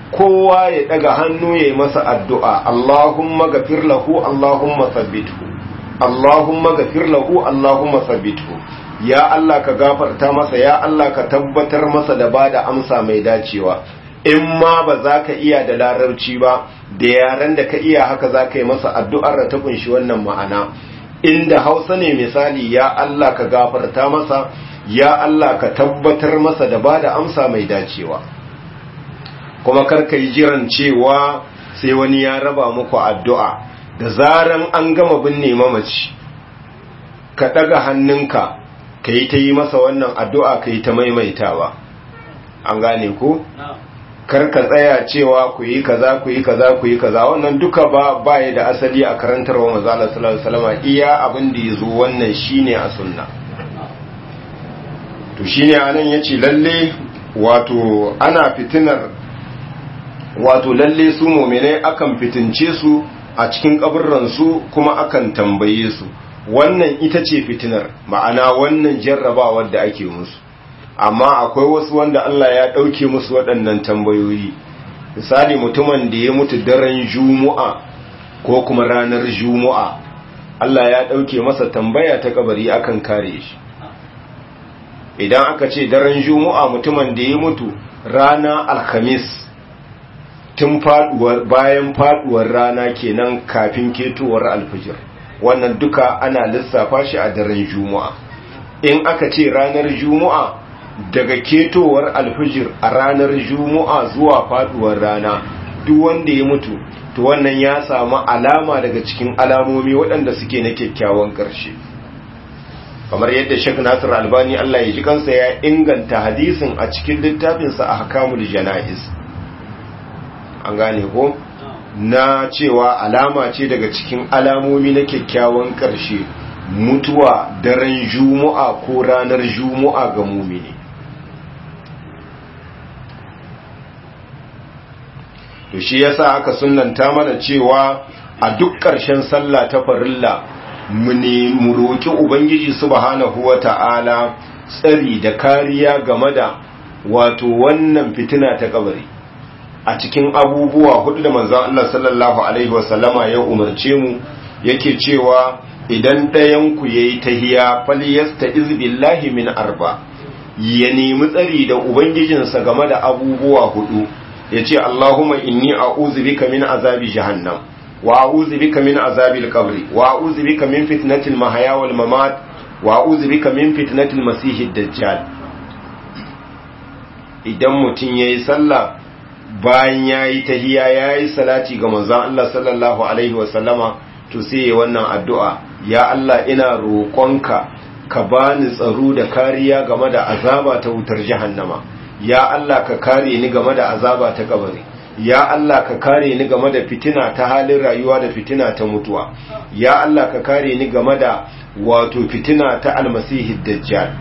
kowa ya daga hannu ya yi masa addu'a Allahumma gafir lahu Allahumma sabbithu Allahumma gafir lahu Allahumma sabbithu ya Allah ka gafarta masa ya Allah ka tabbatar masa da ba da amsa mai dacewa in ma ba za ka iya da larabci ba da yaren da ka iya haka za ka yi masa addu'ar da ta kunshi wannan ma'ana inda hausa ne misali ya Allah ka gafarta masa ya Allah ka tabbatar masa da ba da amsa mai dacewa kuma karka yi jiran cewa sai wani ya raba muku addu'a da zaran an gama binne mamaci ka ɗaga hannunka ka yi ta yi masa wannan addu'a ka yi ta maimaitawa an gane ku? karka tsaya cewa ku yi kaza ku yi kaza ku yi kaza wannan duka ba baya da asali a karantarwa mazala sallallahu alaihi iya abin da ya zo wannan shine a sunna to shine anan yace lalle wato ana fitinar wato lalle su mu'minai akan fitince su a cikin kaburran su kuma akan tambaye su wannan ita ce fitinar ma'ana wannan jarrabawar da ake musu amma akwai wasu wanda Allah ya ɗauke musu waɗannan tambayoyi misali mutumin da ya mutu daren jumu'a ko kuma ranar jumu'a Allah ya ɗauke masa tambaya ta kabari akan kare shi idan aka ce daren jumu'a mutumin da ya mutu rana alhamis tun faduwar bayan faduwar rana kenan kafin ketowar alfijir wannan duka ana lissafa shi a daren jumu'a in aka ce ranar jumu'a daga ketowar alfijir a ranar jumu'a zuwa faduwar rana duk wanda ya mutu to wannan ya samu alama daga cikin alamomi waɗanda suke na kyakkyawan ƙarshe kamar yadda Sheikh Nasir Albani Allah ya ji kansa ya inganta hadisin a cikin littafinsa a Hakamul Janaiz an gane ko na cewa alama ce daga cikin alamomi na kyakkyawan ƙarshe mutuwa daren jumu'a ko ranar jumu'a ga mumini to shi yasa aka sunnanta mana cewa a duk ƙarshen sallah ta farilla mu ne mu roki ubangiji subhanahu wata'ala tsari da kariya game da wato wannan fitina ta kabari a cikin abubuwa hudu da manzon Allah sallallahu alaihi wasallama ya umarce mu yake cewa idan ɗayan ku yayi tahiya falyasta'iz billahi min arba ya nemi tsari da ubangijinsa game da abubuwa hudu ya ce Allahumma inni a'udhu bika min azabi jahannam wa a'udhu bika min azabil qabri wa a'udhu bika min fitnatil mahya wal mamat wa a'udhu bika min fitnatil masihid dajjal idan mutun yayi sallah bayan yayi tahiyya yayi salati ga manzon Allah sallallahu alaihi wa sallama to sai yayi wannan addu'a ya Allah ina roƙonka ka bani tsaro da kariya game da azaba ta wutar jahannama ya Allah ka kare ni game da azaba ta kabari ya Allah ka kare ni game da fitina ta halin rayuwa da fitina ta mutuwa ya Allah ka kare ni game da wato fitina ta almasihi dajjal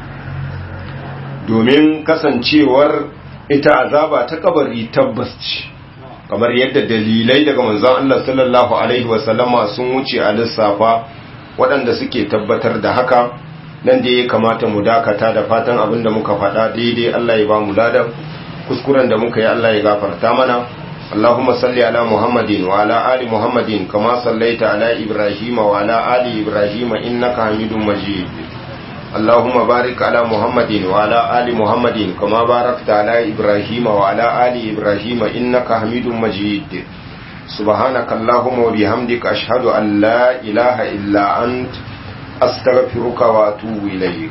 domin kasancewar ita azaba ta kabari tabbas ce kamar yadda dalilai daga manzon Allah sallallahu alaihi wasallama sun wuce a lissafa waɗanda suke tabbatar da haka nan da ya kamata mu dakata da fatan abin da muka faɗa daidai Allah ya ba mu ladan kuskuren da muka yi Allah ya gafarta mana Allahumma salli ala Muhammadin wa ala ali Muhammadin kama sallaita ala Ibrahim wa ala ali Ibrahim innaka Hamidum Majid Allahumma barik ala Muhammadin wa ala ali Muhammadin kama barakta ala Ibrahim wa ala ali Ibrahim innaka Hamidum Majid سبحانك اللهم وبحمدك أشهد أن لا إله إلا أنت أستغفرك وأتوب إليك